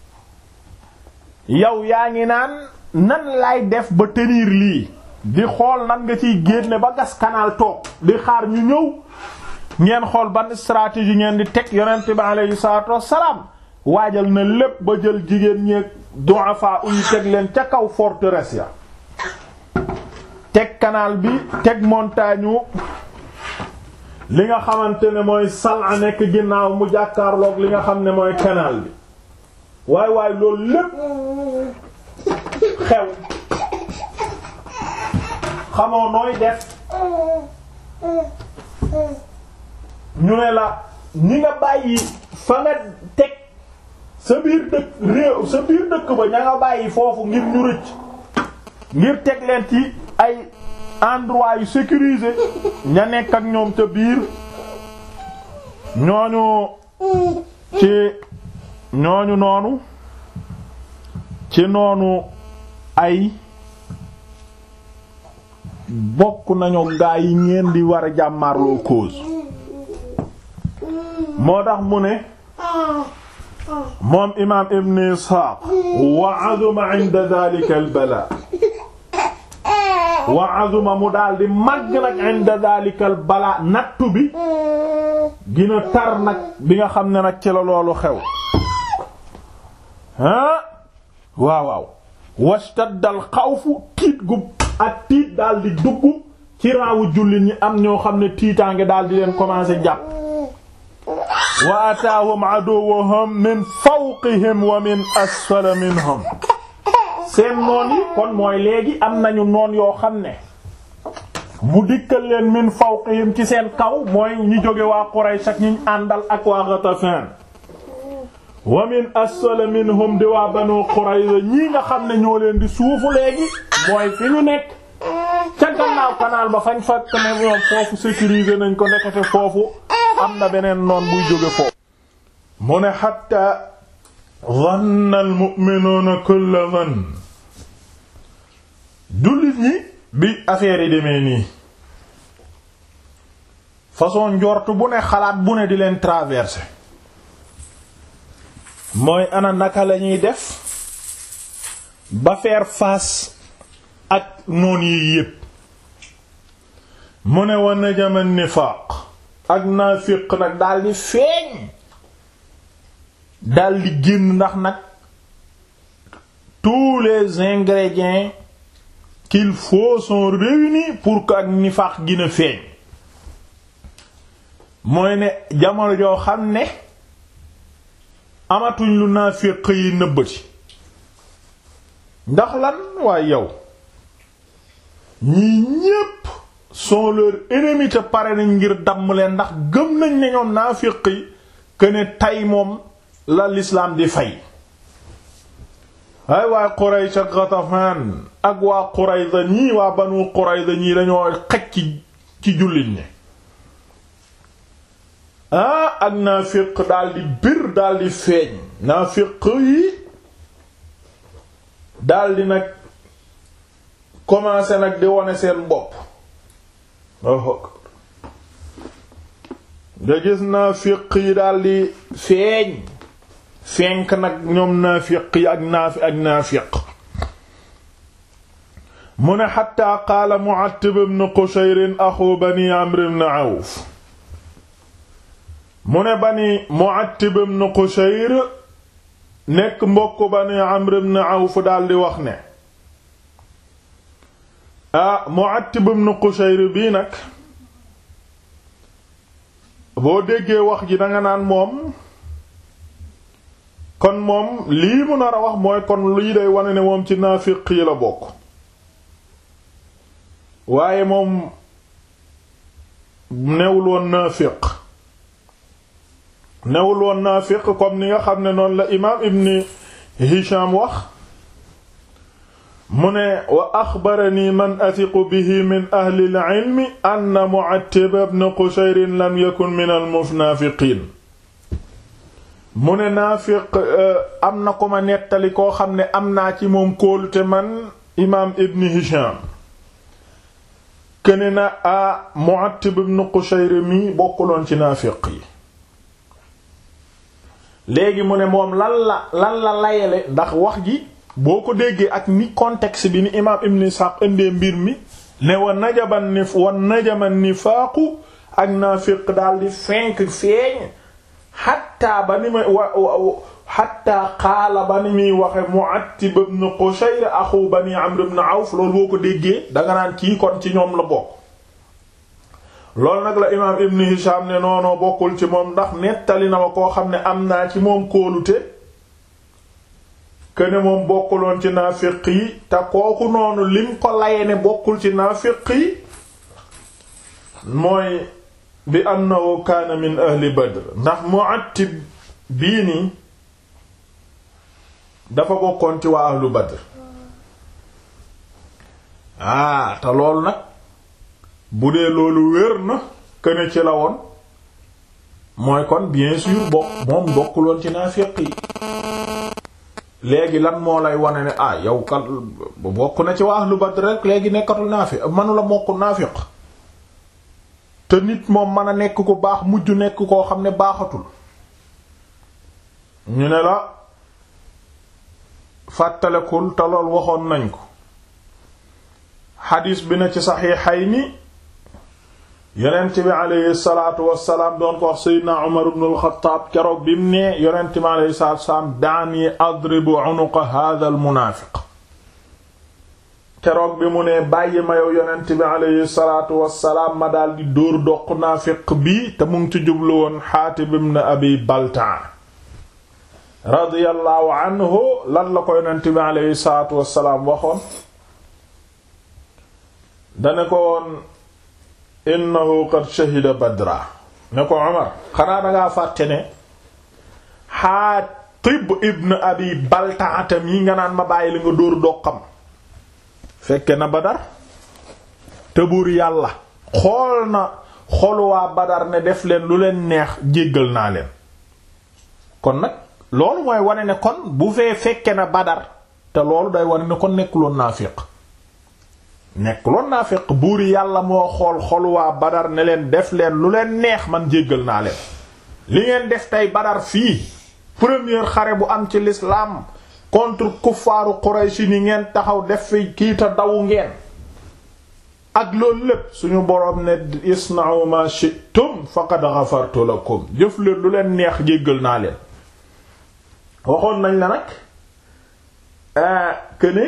yow yaa ngi naan nan lay def ba tenir lii di xool nan nga ciy génne ba gas canal toog di xaar ñu ñëw ngeen xool ban stratégie ngeen di teg yonent bi aleyhi salaatu wassalaam waajal na lépp ba jël jigéen ñeeg du'afa uy teg leen ca kaw forteresse ya teg canal bi teg montagne li nga xamante ne mooy Sal'a nekk ginnaaw mu jàkkaarloog li nga xam ne mooy canal bi waay waay loolu lépp xew xamoo nooy def ñu ne la ñi nga bàyyi fa nga teg sa biir dëkk réew sa biir dëkk ba ña nga bàyyi foofu ngir ñu rëcc ngir teg leen ci ay endroit yu sécurisé ña nekk ak ñoom ca biir ñooñu ci ñooñu noonu ci noonu ay bokk nañu gaa yi ngeen di war a jàmmarloo cause moo tax mu ne moom imaam ibn Isxaaq wa azuma inda dhalika al bala wa azuma mu daal di màgg nag inda dalikal balaa nattu bi gina tar nag bi nga xam ne nag ci la loolu xew ah waaw waaw wastaddal xawfu tiit gu ak tiit daal di dugg ci raawu jullit ñi am ñoo xam ne tiitaange daal di leen commencé jàpp wa ataahum aduwwuhum min fawqihim wa min asfala minhum seen noon yi kon mooy léegi am nañu noon yoo xam ne mu dikkal leen min fawqihim ci seen kaw mooy ñi jóge waa Quraysh ak ñi àndal ak waa Ghatafan wa min asfala minhum di waa Banu Qurayza ñii nga xam ne ñoo leen di suufu léegi mooy fi ñu nekk ca gannaaw canal ba fañ fakk ne ñoom foofu sécuriser nañ ko nekkate foofu am na beneen noon buy jóge foofu mu ne hatta dhanna al-mu'minuuna kulla dhann jullit ñi bi affaire yi demee nii façon njort bu ne xalaat bu ne di leen traverser mooy ana naka lañuy def ba faire face ak noon yi yépp mu ne wa najama nifaaq ak naafiq nag daldi feeñ daldi génn ndax nag tous les ingrédients qu'il faut sont réunis pour que ak nifaax gën a feeñ mooy ne jamono joo xam ne amatuñ lu naafiq yi nëbbati ndax lan waaye yow ñii ñépp sont leurs ennemis te pare nañ ngir damm leen ndax gëm nañ ne ñoom naafiq yi que ne tey moom la l'islam di fay ay waa Quraysh ak Ghatafan ak waa Qurayza ñii waa Banu Qurayza ñii dañoo xaj ci ci jullit ñi ah ak naafiq daldi bir daldi feeñ naafiq yi daldi nag commencé nag di wone seen bopp nga gis naafiq yi daldi feeñ fenk nag ñoom naafiq yi ak naafi ak naafiq mu ne xatta qaala Mu'attib ibn Qushayr axu bani Amr ibn Awf mu ne bani Mu'attib ibn Qushayr nekk mbokk bani Amr ibn Awf daldi wax ne ah Mu'attib ibn Qushayr bii nag boo déggee wax ji danga naan moom kon moom lii mu nar a wax mooy kon lii day wane ne moom ci naafiq yi la bokk waaye moom newul woon naafiq newul woon naafiq comme ni nga xam ne noonu la imaam ibn Hisham wax mu ne wa axbarani man athiqu bihi min ahli al-ilmi anna Mu'attib ibn Qushayr lam yakun min al-munaafiqiin mu ne naafiq am na ko ma nettali koo xam ne am naa ci moom kóolute man imaam ibn Hisham këne na a Mu'attib ibn Qushayr mi bokkuloon ci naafiq yi léegi mu ne moom lan la lan la layele ndax wax ji boo ko déggee ak ni contexte bi ni imaam ibn Ishaq indee mbir mi ne wa najaban nif wa najaman nifaaqu ak naafiq daal di fenk feeñ xatta ba ni ma wa xatta qaala ba ni muy waxe Mu'attib ibn Qushayr axu bani Amr ibn Awf loolu boo ko déggee danga naan kii kon ci ñoom la bokk loolu nag la imaam Ibn Hisham ne noonoo bokkul ci moom ndax nettali na ma koo xam ne am naa ci moom kóolute këne moom bokkuloon ci naafiq yi te kooku noonu lim ko laye ne bokkul ci naafiq yi mooy bi annahu kaana min ahli Badr ndax Mu'attib bii nii dafa bokkoon ci waa ahlu Badr ah te loolu nag bu dee loolu wér na këne ci la woon mooy kon bien sûr bokk moom bokkuloon ci naafiq yi léegi lan moo lay wane ne ah yow kat bokk na ci waa ahlu Badr rek léegi nekkatul naafiq manula mokk naafiq te nit moom mën a nekk ko baax mujj nekk koo xam ne baaxatul ñu ne la fàttalekul te lool waxoon nañ ko xadiis bi na ci saxiixayni yonent bi aleyhi salaatu wassalaam doon ko wax seydina Umar ibn al-Xattaab keroog bi mu ne yonent bi aleyhi salaatu wassalaam daani adribu unuqa hadha al munaafiq keroog bi mu ne bàyyi ma yow yonent bi aleyhi salaatu wassalaam ma daal di dóor doq naafiq bi te mu ngi ci jublu woon Xaatib ibn Abi Baltaa radiyallahu anhu lan la ko yonent bi aleyhi salaatu wassalaam waxoon dane ko woon innahu qad shahida badra ne ko Umar xanaa dangaa fàtte ne Xaatib ibn Abi Baltaa yi nga naan ma bàyyi li nga dóor doqam fekke na Badar te buur yàlla xool na xoluwaa Badar ne def leen lu leen neex jéggal naa leen kon nag loolu mooy wane ne kon bu fee fekke na Badar te loolu day wane ne kon nekkuloon naafiq nekkuloon naafiq buur yàlla moo xool xoluwaa Badar ne leen def leen lu leen neex man jéggal naa leen li ngeen def tey Badar fii première xare bu am ci l'islam contre kuffaaru Quraysh ni ngeen taxaw def fi kiita dawu ngeen ak loolu lépp suñu boroom ne isna'u ma shi'tum faqad ghafartu lakum jëf leen lu leen neex jéggal naa leen waxoon nañ la nag këne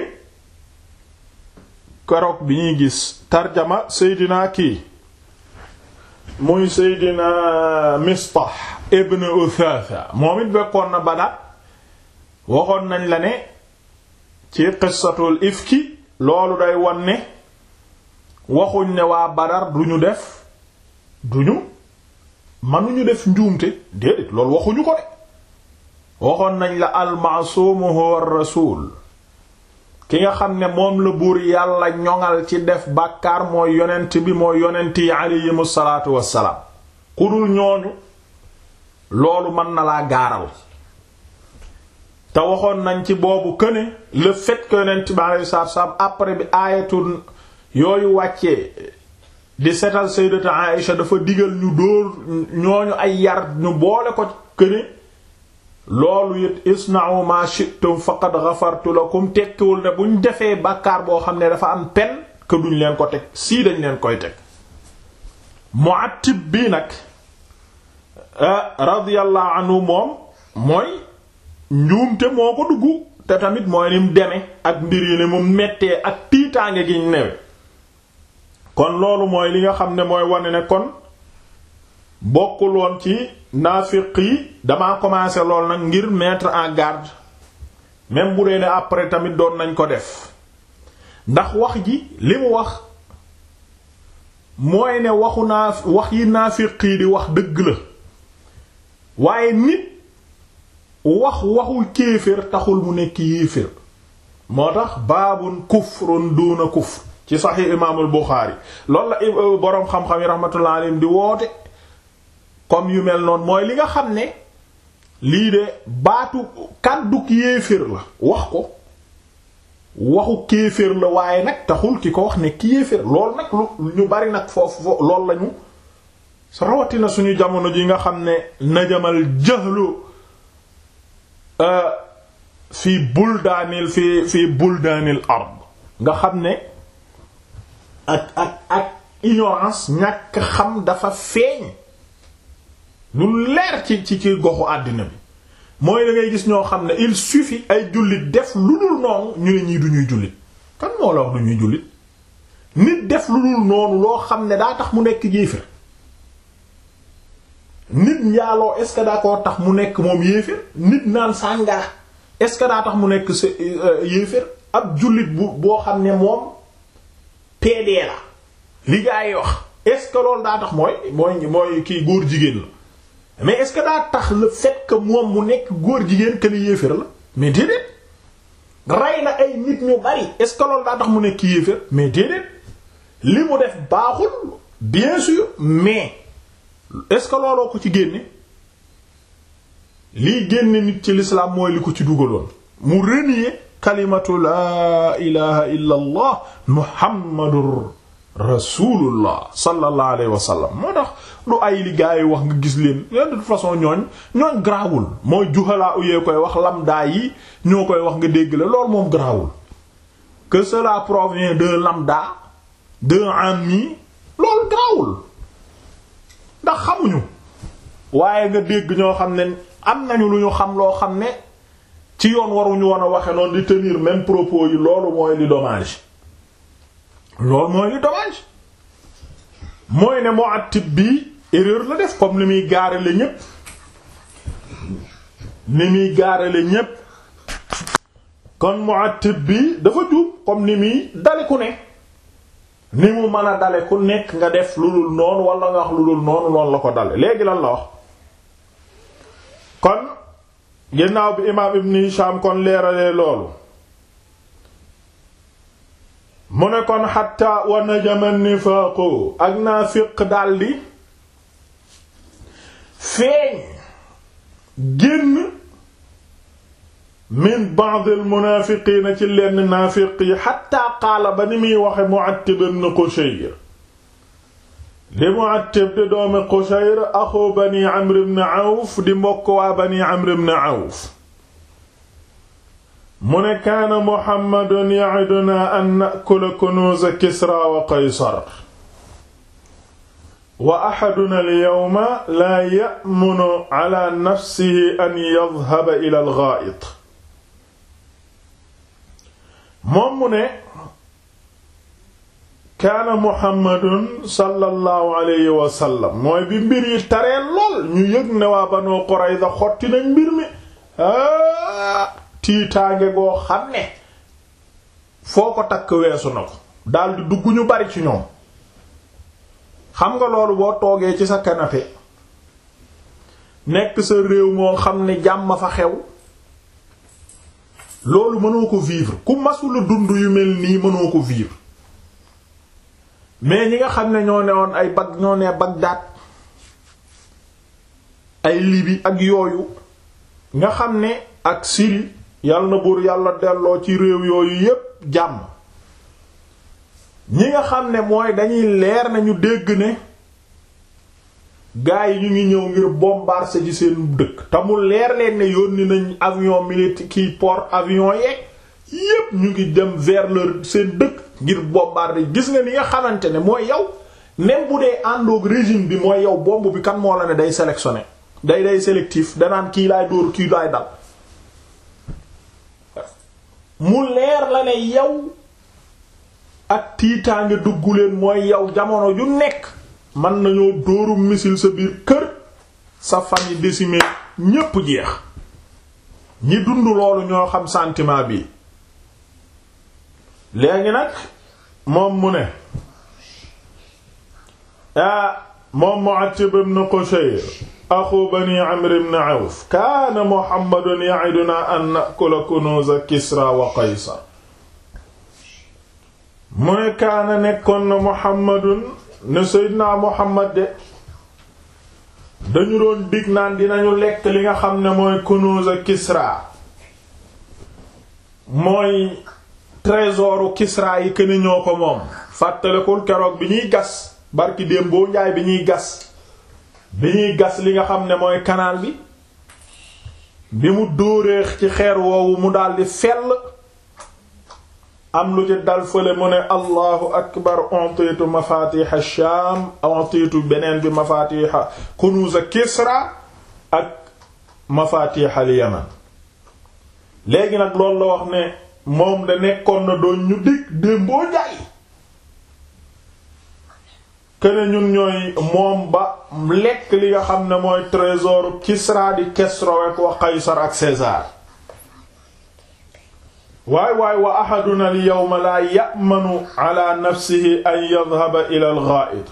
keroog bi ñuy gis tarjama seydina kii muy seydina Mistah ibn Uthatha moom it bekkoon na Badar waxoon nañ la ne ci qissatul ifki loolu day won ne waxuñ ne waa Badar duñu def duñu mënuñu def njuumte déedéet loolu waxuñu ko de waxoon nañ la al-ma'sum huwa ar-rasul ki nga xam ne moom la buur yàlla ñoŋal ci def bàkkaar mooy yonent bi mooy yonent yi aleyhimu salaatu wassalaam ku dul ñooñu loolu mën na laa gaaral te waxoon nañ ci boobu que ne le fait que yonent bi alayhi salaatu salaam après bi aayatul yooyu wàccee di setal sayyidatu Aïsha dafa digal ñu dóor ñooñu ay yar ñu boole ko que ne loolu it isna'u ma shi'tum faqad ghafartu lakum tekkiwul ne buñ defee bàkkaar boo xam ne dafa am pen que duñ leen ko teg sii dañ leen koy teg Mu'attib bii nag radiyallahu anhu moom mooy njuumte moo ko dugg te tamit mooy ni mu deme ak mbir yi ne mu mettee ak tiitaange gi ñu newe kon loolu mooy li nga xam ne mooy wane ne kon bokkul woon ci naafiq yi damaa commencé lool nag ngir mettre en garde même bu dee ne après tamit doon nañ ko def ndax wax ji li mu wax mooy ne waxu naa wax yi naafiq yi di wax dëgg la waaye nit wax waxu kéefër taxul mu nekk yéefër moo tax baabun kufrun duuna kufr ci saxiix imaamul Buxaari loolu la boroom xam-xam yi rahmatullah alayhim di woote comme yu mel noonu mooy li nga xam ne lii de baatu kàdduk yéeféer la wax ko waxu kéeféer la waaye nag taxul ki ko wax ne ki yéeféer loolu nag lu ñu bari nag foofu foofu loolu lañu rawatina suñu jamono ji nga xam ne najamal jahlu fii buldaanil fii fii buldaanil ard nga xam ne ak ak ak ignorance ñàkk xam dafa feeñ lu leer ci ci ci goxu àddina bi mooy da ngay gis ñoo xam ne il suffit ay jullit def lu dul noonu ñu ne ñii du ñuy jullit kan moo la wax du ñuy jullit nit def lu dul noonu loo xam ne daa tax mu nekk yéefér nit njaaloo est-ce que daa koo tax mu nekk moom yéefér nit naan sàngara est-ce que daa tax mu nekk sa yéefér ab jullit bu boo xam ne moom PD la li gaa yi wax est-ce que loolu daa tax mooy mooy mooy kii góor jigéen la mais est-ce que daa tax le fait que moom mu nekk góor jigéen que ni yéefér la mais déedéet rey na ay nit ñu bari est-ce que loolu daa tax mu nekk yéefér mais déedéet li mu def baaxul bien sûr mais est-ce que looloo ko ci génne liy génne nit ci l'islam mooy li ko ci dugaloon mu renier kalimatu laa ilaha illa allah muhammadur rasulullah sallallahu alayhi wa sallam moo tax lu ay li gaa yi wax nga gis leen de toute façon ñooñ ñooñ grawul mooy juxalaa uyee koy wax lambda yi ñoo koy wax nga dégg la loolu moom grawul que cela provient d'un lambda d'un ami loolu grawul ndax xamuñu waaye nga dégg ñoo xam ne am nañu lu ñu xam loo xam ne ci yoon waruñu woon a waxe noonu di tenir même propos yi loolu mooy li dommage loolu mooy li dommage mooy ne Mu'attib bi erreur la def comme ni muy gaarale ñépp ni muy gaarale ñépp kon Mu'attib bi dafa juum comme ni muy dale ku ne ni mu mën a dale ku nekk nga def lu dul noonu wala nga wax lu dul noonu noonu la ko dale léegi lan la wax kon ginnaaw bi imaam Ibn Hisham kon leeralee loolu mu ne kon xatta wa najama nifaaqu ak naafiq daldi feeñ génn min ba'd al munaafiqiina ci lenn naafiq yi xatta qaala ba ni muy waxe Mu'attib ibn Qushayr di Mu'attib di doomi Qushayr axu bani Amr ibn Awf di mbokk waa bani Amr ibn Awf mu ne kaana Muhammadun ya'iduna an na'kula kunuuz Kisra wa Qaysar wa ahaduna al-yawma laa ya'munu ala nafsihi an yadhhaba ila al-ghaa'it moom mu ne kaana Muhammadun sallallahu alayhi wa sallam mooy bi mbir yi taree lool ñu yëg ne waa Banu Qurayza xotti nañ mbir mi tiitaange goo xam ne foo ko takk weesu na ko daldi dugg ñu bari ci ñoom xam nga loolu boo toogee ci sa canapé nekk sa réew moo xam ne jàmm fa xew loolu mënoo ko vivre ku masula dund yu mel nii mënoo ko vivre mais ñi nga xam ne ñoo ne woon ay bag ñoo ne Bagdad ay Libye ak yooyu nga xam ne ak Syrie yal na buur yàlla delloo ci réew yooyu yépp jàmm ñi nga xam ne mooy dañuy leer nañu dégg ne gaa yi ñu ngi ñëw ngir bombarder ci seen dëkk te mu leer leen ne yónni nañ avion militaire kii port avion yeeg yépp ñu ngi dem vers leur seen dëkk ngir bombarder gis nga ni nga xamante ne mooy yow même bu dee àndoog régime bi mooy yow bomb bi kan moo la ne day sélectionné day day sélectif danaan kii laay dóor kii laay dal mu leer la ne yow ak tiitaange dugg leen mooy yow jamono ju nekk mën nañoo dóoru missile sa biir kër sa famille décimée ñépp jeex ñi dund loolu ñoo xam sentiment bi léegi nag moom mu ne ah moom Mu'attib ibn Qushayr axu bani Amr ibn Awf kaana Muhammadun ya'iduna an na'kula kunuz Kisra wa Qaysar mu ne kaana nekkoon na Muhammadun ne Seydina Muhammad de dañu doon dig naan dinañu lekk li nga xam ne mooy kunuz Kisra mooy trésoru Kisra yi këni ñoo ko moom fàttalikul keroog bi ñuy gas barki démboo njaay bi ñuy gas bi ñuy gas li nga xam ne mooy canal bi bi mu dóoree ci xeer woowu mu daldi fell am lu ci dal fële mu ne allahu akbar ontitu mafatiha sham ontitu beneen bi mafatiha kunuz Kisra ak mafatiha al Yaman léegi nag loolu la wax ne moom da nekkoon na doon ñu dig démboo njaay kene ñun ñooy moom ba lekk li nga xam ne mooy trésor Kisra di Kesroek wa Qaysar ak César waay waay wa ahaduna al yawma la ya'manu ala nafsihi an yadhhaba ila al gha'it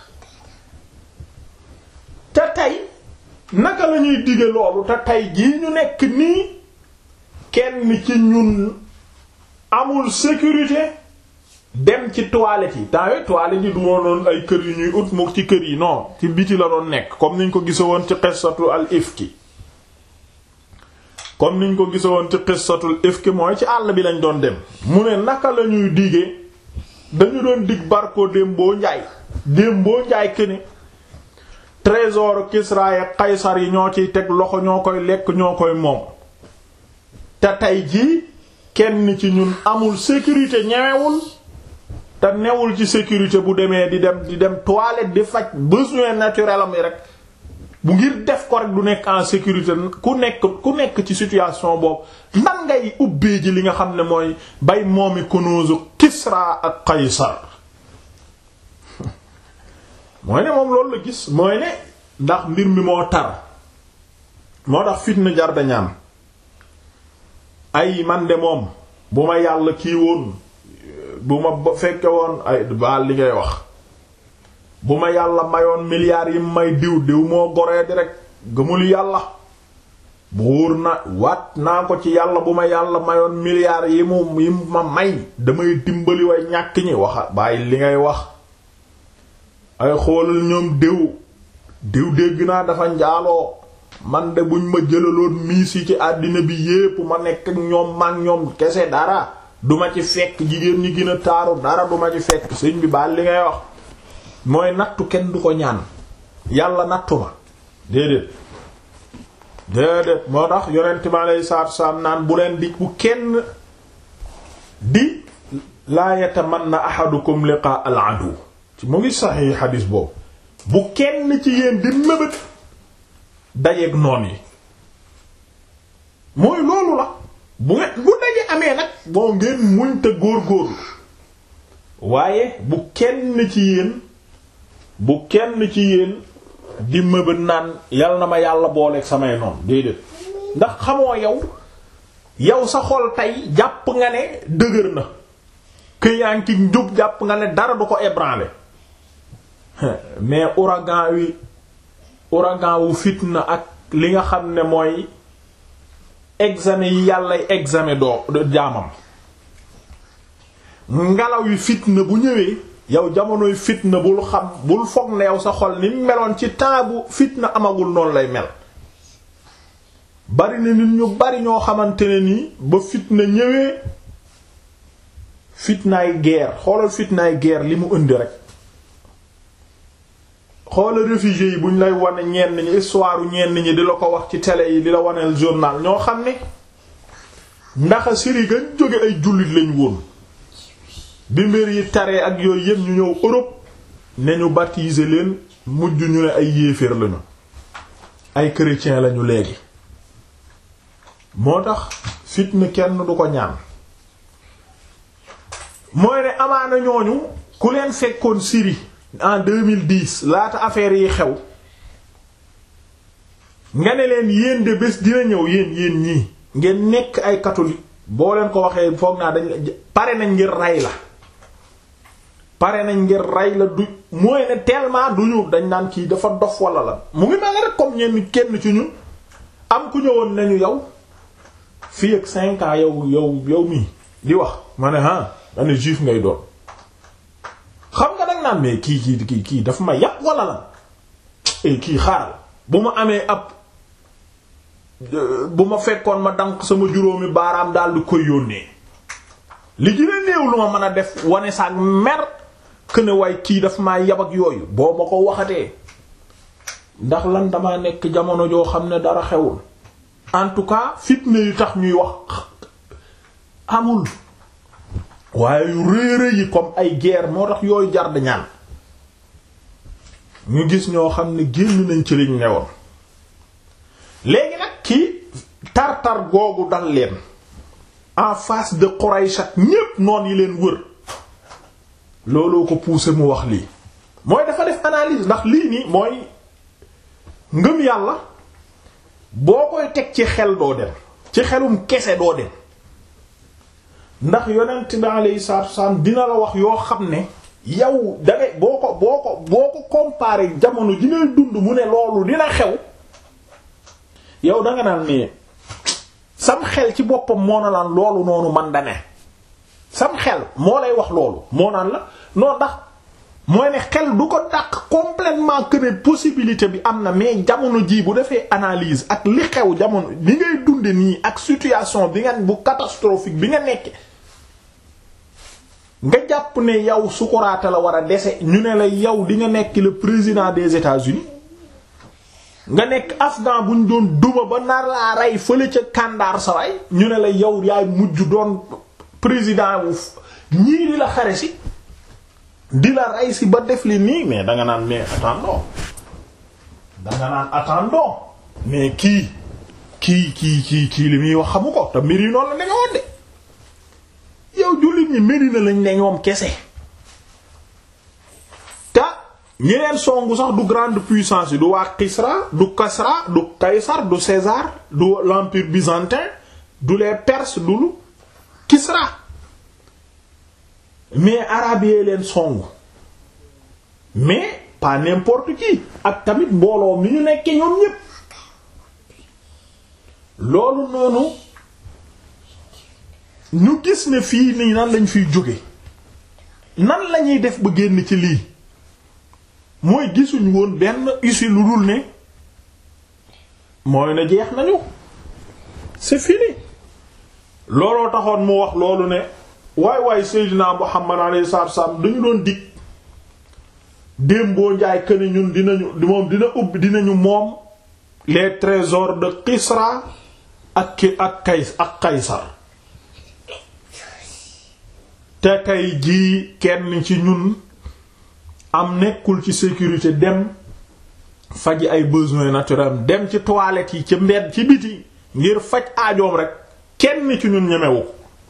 te tey naka la ñuy dige loolu te tey jii ñu nekk nii kenn ci ñun amul sécurité dem ci toilette yi temps yooyu toilette yi du woon ay kër yu ñuy ut mu ci kër yi non ci biti la doon nekk comme niñ ko gisoon ci qissatu al ifki comme niñ ko gisoon ci qissatul ifki mooy ci àll bi lañ doon dem mu ne naka la ñuy digee dañu doon dig barko démboo njaay démboo njaay këne trésor Kisra ya Qaysar yi ñoo ciy teg loxo ñoo koy lekk ñoo koy moom te tey jii kenn ci ñun amul sécurité ñewewul te newul ci sécurité bu demee di dem di dem toilette di faj besoin naturel am yi rek bu ngir def ko rek du nekk en sécurité ku nekk ku nekk ci situation boobu nan ngay ubbee ji li nga xam ne mooy bay moomi kunuuzu Kisra ak Qaysar mooy ne moom loolu la gis mooy ne ndax mbir mi moo tar moo tax fitna jar da ñaan ay man de moom bu ma yàlla kii woon bu ma fekke woon ay baal li ngay wax bu ma yàlla mayoon milliards yi may diw diw moo goree di rek gëmul yàlla buur na waat naa ko ci yàlla bu ma yàlla mayoon milliards yi mu yi ma may damay dimbali way ñàkk ñi waxa bàyyi li ngay wax ay xoolal ñoom diw diw dégg naa dafa njaaloo man de buñ ma jëlaloon miis yi ci àddina bi yépp ma nekk ak ñoom mag ñoom kese dara duma ci fekk jigéen ñi gën a taaru dara duma ci fekk sëñ bi baal li ngay wax mooy nattu kenn du ko ñaan yàlla nattu ma déedéet déedéet moo tax yonent mi alayhi salaatu wasalaam naan bu leen di bu kenn di laa yatamanna ahadukum liqaa al adu mu ngi saxi xadiis boobu bu kenn ci yéen di mébét dajeeg noon yi mooy loolu la bu ngeen bu daje amee nag boo ngeen muñ te góor-góorlu waaye bu kenn ci yéen bu kenn ci yéen di mëbët naan yal na ma yàlla booleeg samay noonu déedéet ndax xamoo yow yow sa xol tey jàpp nga ne dëgër na këyaan ki njub jàpp nga ne dara du ko ébranler mais ouragan wi ouragan wu fitna ak li nga xam ne mooy examen yi yàllay examen doo jaamam ngelaw yi fitna bu ñëwee yow jamonoy fitna bul xam bul foog ne yow sa xol ni meloon ci temps bu fitna amagul noonu lay mel bari na nit ñu bari ñoo xamante ne nii ba fitna ñëwee fitnaay guerre xoolal fitnaay guerre li mu indi rek xoolal réfugiés yi buñ lay wane ñenn ñi histoire ñenn ñi di la ko wax ci télé yi di la waneel journal ñoo xam ne ndax Syrie gañ jóge ay jullit lañ woon bi mbir yi taree ak yooyu yëpp ñu ñëw Europe ne ñu baptiser leen mujj ñu ne ay yéeféer lañu ay chrétien lañu léegi moo tax fitna kenn du ko ñaan mooy ne amaana ñooñu ku leen fekkoon Syrie en 2010 laata affaire yi xew nga ne leen yéen de bés dina ñëw yéen yéen ñii ngeen nekk ay catholique boo leen ko waxee foog naa dañ pare nañ ngir rey la pare nañ ngir rey la du mooy ne tellement duñu dañ naan kii dafa dof wala la mu ngi mel rek comme ñenn kenn ci ñun am ku ñëwoon nañu yow fii ak cinq ans yow yow yow mii di wax ma ne ah ma ne juif ngay doon xam nga dag naan mais kii kii kii kii dafa ma yàq wala la e kii xaaral bu ma amee ab bu ma fekkoon ma dank sama juróomi baaraam daal di koy yónnee li gën a néew lu ma mën a def wane saak mer que ne waaye kii daf maa yab ak yooyu boo ma ko waxatee ndax lan damaa nekk jamono joo xam ne dara xewul en tout cas fitna yu tax ñuy wax amul waaye yu réere yi comme ay guerre moo tax yooyu jar da ñaan ñu gis ñoo xam ne génn nañ ci liñ newoon léegi nag kii tar-tar googu dal leen en face de Quraysh ak ñépp noon yi leen wër looloo ko poussé mu wax lii mooy dafa def analyse ndax lii nii mooy ngëm yàlla boo koy teg ci xel doo dem ci xelum kese doo dem ndax yonent bi alayhi salaatu wasalaam dina la wax yoo xam ne yow dangay boo ko boo ko boo ko comparé jamono ji ngay dund mu ne loolu dina xew yow danga naan ne sam xel ci boppam moo na laan loolu noonu man da ne sam xel moo lay wax loolu moo naan la noo ndax mooy ne xel du ko dàq complètement que ne possibilité bi am na mais jamono jii bu defee analyse ak li xew jamono bi ngay dunde nii ak situation bi nga bu catastrophique bi nga nekke nga jàpp ne yow sukuraata la war a dese ñu ne la yow di nga nekk le président des États-Unis nga nekk afghan bu ñu doon duma ba nar laa rey fële ca kàndaar sa waay ñu ne la yow yaay mujj doon président wu ñii di la xare si di la rey si ba def li nii mais danga naan mais attendons danga naan attendons mais kii kii kii kii kii li muy wax xamu ko te mbir yi noonu la danga woon de yow jullit ñi Medina lañ ne ñoom kese te ñeneen songu sax du grande puissance yi du waa Kisra du Kasra du Kaysar du César du l'empire byzantin du les Perses du lu Kisra mais arabe yee leen songu mais pas n'importe qui ak tamit mbooloo mi ñu nekkee ñoom ñépp loolu noonu ñu gis ne fii nii nan lañ fiy jóge nan lañuy def ba génn ci lii mooy gisuñ woon benn issue lu dul ne mooy ne jeex nañu c'est fini looloo taxoon mu wax loolu ne waay waay Seydina Muhammad alayhi salaatu wasallam dañu doon dig démboo njaay këne ñun dinañu moom dina ubbi dinañu moom les trésors de Kisra ak ki ak Kays ak Kaysar te tey jii kenn ci ñun am nekkul ci sécurité dem faji ay besoins naturels dem ci toilette yi ci mbedd ci biti ngir faj aajoom rek kenn ci ñun ñemewu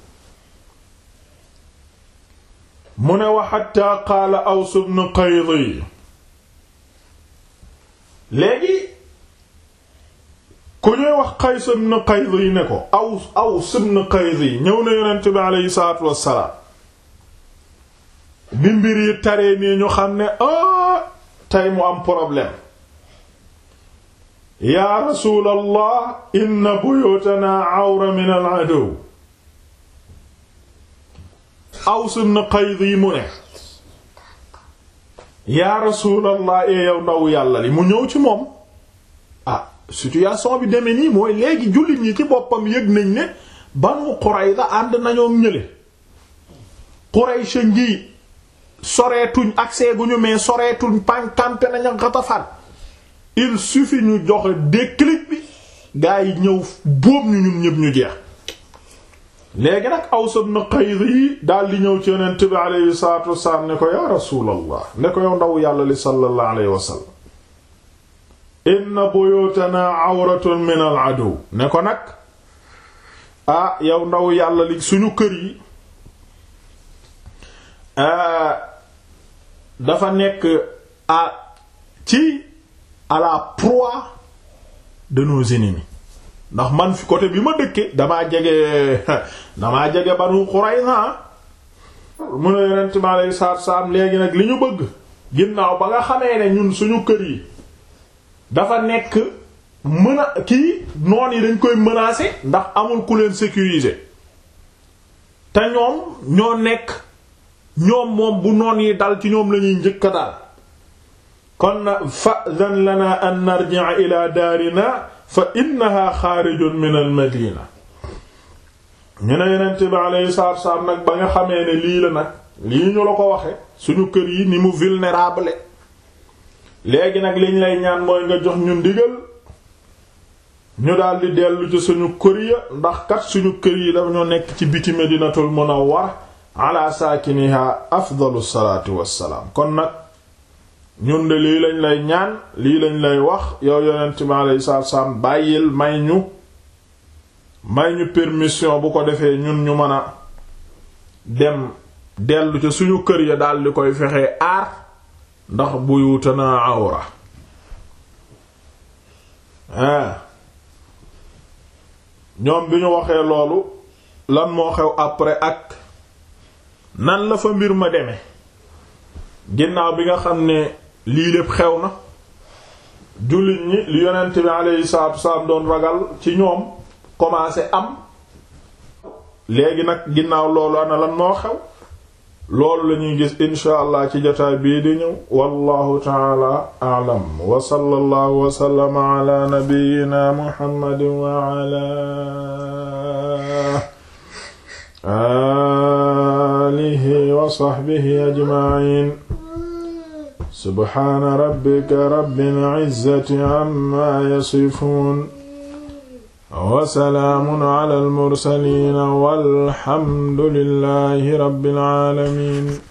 mu ne wa hatta qaala Aws ibn Qaydi léegi ku ñuy wax Qays ibn Qaydi ne ko Aws Aws ibn Qaydi ñëw na yonent bi aleyhi salaatu wassalaam bi mbir yi taree nii ñu xam ne ah tey mu am problème yaa rasuulallah inna buyutanaa awra min al aduw Aws ibn Qaydi mu ne yaa rasuulallah ee yow ndaw yàlla li mu ñëw ci moom ah situation bi demee nii mooy léegi jullit ñi ci boppam yëg nañ ne Banu Qurayza ànd nañoo ñële Quraysh ngi soreetuñ accès gu ñu mais soreetuñ pànkampe nañu Ghatafan il suffit ñu joxe déclic bi gaa yi ñëw bóob ñu ñun ñëpp ñu jeex léegi nag Aws ibn Qays yi daal di ñëw ci yonent bi aleyhi salatu wasalaam ne ko ya rasulallah ne ko yow ndaw yàlla li sallallahu alayhi wa sallam inna buyutana awratun min al adu ne ko nag ah yow ndaw yàlla li suñu kër yi dafa nekk à ci à la proie de nos ennemis ndax man fi côté bi ma dëkke damaa jege damaa jege Banu Qurayza mu ne yonent mi alayhi salaatu salaam léegi nag li ñu bëgg ginnaaw ba nga xamee ne ñun suñu kër yi dafa nekk mën a kii noon yi dañ koy menacer ndax amul ku leen sécuriser te ñoom ñoo nekk ñoom moom bu noon yi dal ci ñoom lañuy njëkk a dal kon na fa'zan lana an narji'a ila daarina fa innaha xaarijun min al madina ñu ne yonent bi alayhi salaatu wassalaam nag ba nga xamee ne lii la nag lii ñu la ko waxe suñu kër yi ni mu vulnérable léegi nag liñ lay ñaan mooy nga jox ñu ndigal ñu daldi dellu ci suñu kër ya ndax kat suñu kër yi dafa ñoo nekk ci biti medinatul munawwar ala saakiniha afdalu salaatu wassalaam kon nag ñun de lii lañ lay ñaan lii lañ lay wax yow yonent bi alayhi salaatu wassalaam bàyyil may ñu may ñu permission bu ko defee ñun ñu mën a dem dellu ca suñu kër ya daldi koy fexe aar ndax buyutana awra ah ñoom bi ñu waxee loolu lan moo xew après ak nan la fa mbir ma demee ginnaaw bi nga xam ne lii lépp xew na jullit ñi li yonent bi alayhi salaatu wasalaam doon ragal ci ñoom commencé am léegi nag ginnaaw loolu ana lan moo xew loolu lañuy gis insha allah ci jotaay bii di ñëw wallahu taala a'lam wa sallallahu wa sallama ala nabiyyina muhammadin wa ala alihi wa sahbihi ajma'in subhana rabbika rabbil izzati amma yasifun wa salaamun ala al mursaliin walhamdulillahi rabbil aalamiin